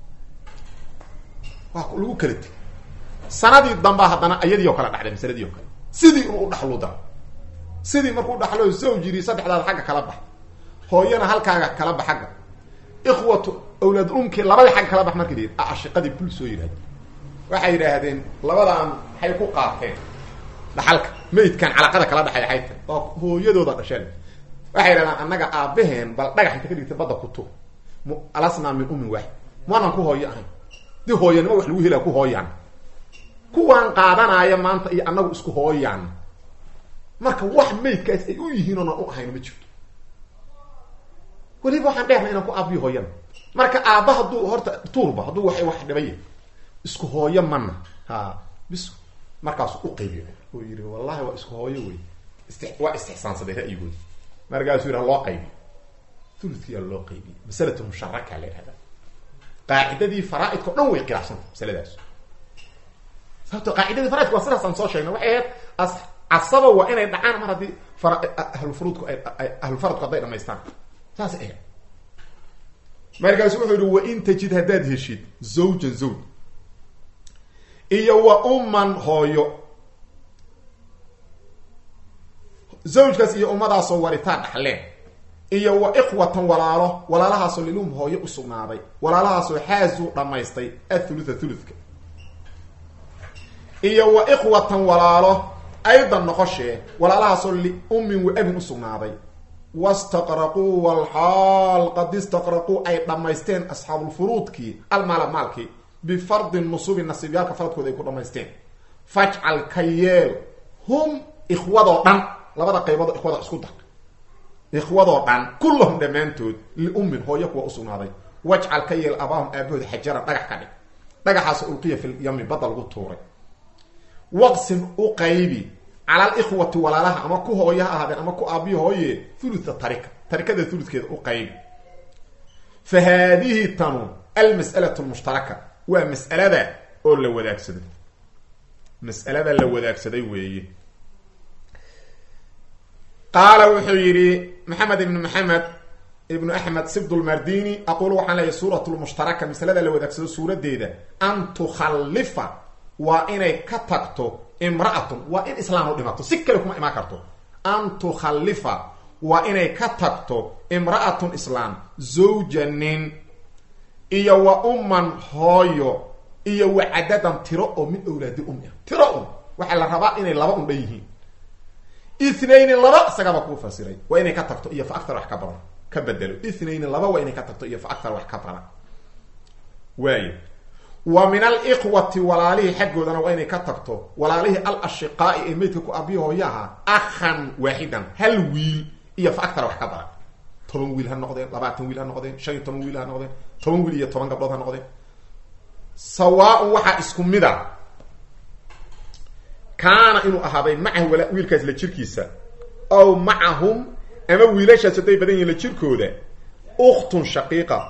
[SPEAKER 1] waa lagu kala tegay sanadii dambaa haddana iyadii oo kale dhacday masaladii oo kale sidii inuu u dhaxlu daro sidii markuu dhaxlo zawjiri saddexdaada xagga kala bax hooyana halkaaga kala bax xagga ikhwatu awlaad umki labadii xagga kala bax markay dii ashiqadii bul soo yidhahde waxay yidhaahdeen labadaan maxay ku qaateen dhaxalka maydkan calaqada kala dhaxay ay tahay oo hooyadooda dhasheen waxay yidhahdaan annaga aabaheen bal dhagax inta ka dhigtay badda kutu alasnaa min ummin waaxid maanan ku hooyo ahayn dii hooyanimo wax lagu helaa ku hooyaan kuwaan qaadanaya maanta iyo annagu isku hooyaan marka wax maydkaas ay u yihiin oonan u ahayn ma jirto weliba waxaan dheerna inaan ku aabiyo hooyana marka aabba hadduu horta tuurba hadduu wa wax dhibaya isku hooyo mana ha bis markaasu u qaybiyo oo yidhi wallahi waa isku hooyo wey ist waa istixsaansaday ra'yigoodi markaasuu yidhaha loo qaybiyo thulutkiyaa loo qaybiyo masalatu musharaka la yihahda qaacidadii faraaidka o dhan way khilaafsanta masaladaas sababto qaacidadii faraaidka waa sidaas aan soo sheegnay waxay ahayd as casaba waa inay dhacaan mar haddii fara ahlulfuruudku ay ahlulfaradku hadday dhamaystaan saas ahayd markaasu wuxuu yihi wa in tajid haddaad heshid zawjan zawj iyo wa umman hooyo zawjkaas iyo ummadaasoo waritaan dhaxleen iyo wa ikhwatan walaalo walaalahaasoo lilum hooyo usugnaaday walaalahaasoo xaazuu dhammaystay athulutha thuluthka iyo wa ikhwatan walaalo aydan noqoshee walaalahaasoo liummin wa abin usugnaaday wastaqraquu walxaal qad istaqraquu ay dhammaysteen asxaabulfuruudkii almaala maalkii bifardi nusubi nasiibyaalka faradkooda ay ku dhamaysteen fajcal ka yeel hum ikhwadoo dhan labada qaybood ikhwada isku dar ikhwadoo dhan kullahum dhammaantood liummin hooyo kuwa usugnaaday wajcal ka yeel abaahum aabahooda xajaran dhagax ka dhig dhagaxaas ulqiya fil yami badda lagu tuuray waqsim u qaybi cala alikhwati walaalaha ama ku hooyo ha ahaadeen ama ku aabiyo hooye thulutha tarika tarikada thuludkeeda u qaybi fa haadihi tanu almas'alatu lmushtaraka waa mas'alada oo la wadaagsaday mas'alada la wadaagsaday weeye qaala wuxuu yidhi maxamed ibnu maxamed ibnu axmed sibdulmardini aqulu waxaan leeyahy suurat lmushtaraka masalada la wadaagsado suuradeeda an tukhallifa waa inay ka tagto imra'atun waa in islaam u dhimato si kale kuma imaan karto an tukhallifa waa inay ka tagto imra'atun islaam zawjanin iyo wa umman hooyo iyo wa cadadan tiro oo min awlaadi um ah tiro un waxaa la rabaa inay laba un dhan yihiin ithnayni laba isagaba kuu fasiray waa inay ka tagto iyo fa aktar wax ka badan ka bedelo ithnayni laba waa inay ka tagto iyo fa aktar wax ka badan waayo wa min alikhwati walaalihii xaggoodana waa inay ka tagto walaalihii al ashiqaai ee meydka ku abiyo hooyaha akhan waaxidan hal wiil iyo fa aktar wax ka badan toban wiil ha noqdeen labaatan wiil ha noqdeen shan iyo toban wiil ha noqdeen toban wiil iyo toban gabdhood ha noqdeen sawaa-un waxaa isku mid a kaana inuu ahaaday macahu wiilkaas la jirkiisa ow macahum ama wiilashaas hadday badan yihin la jirkooda ukhtun shaqiiqa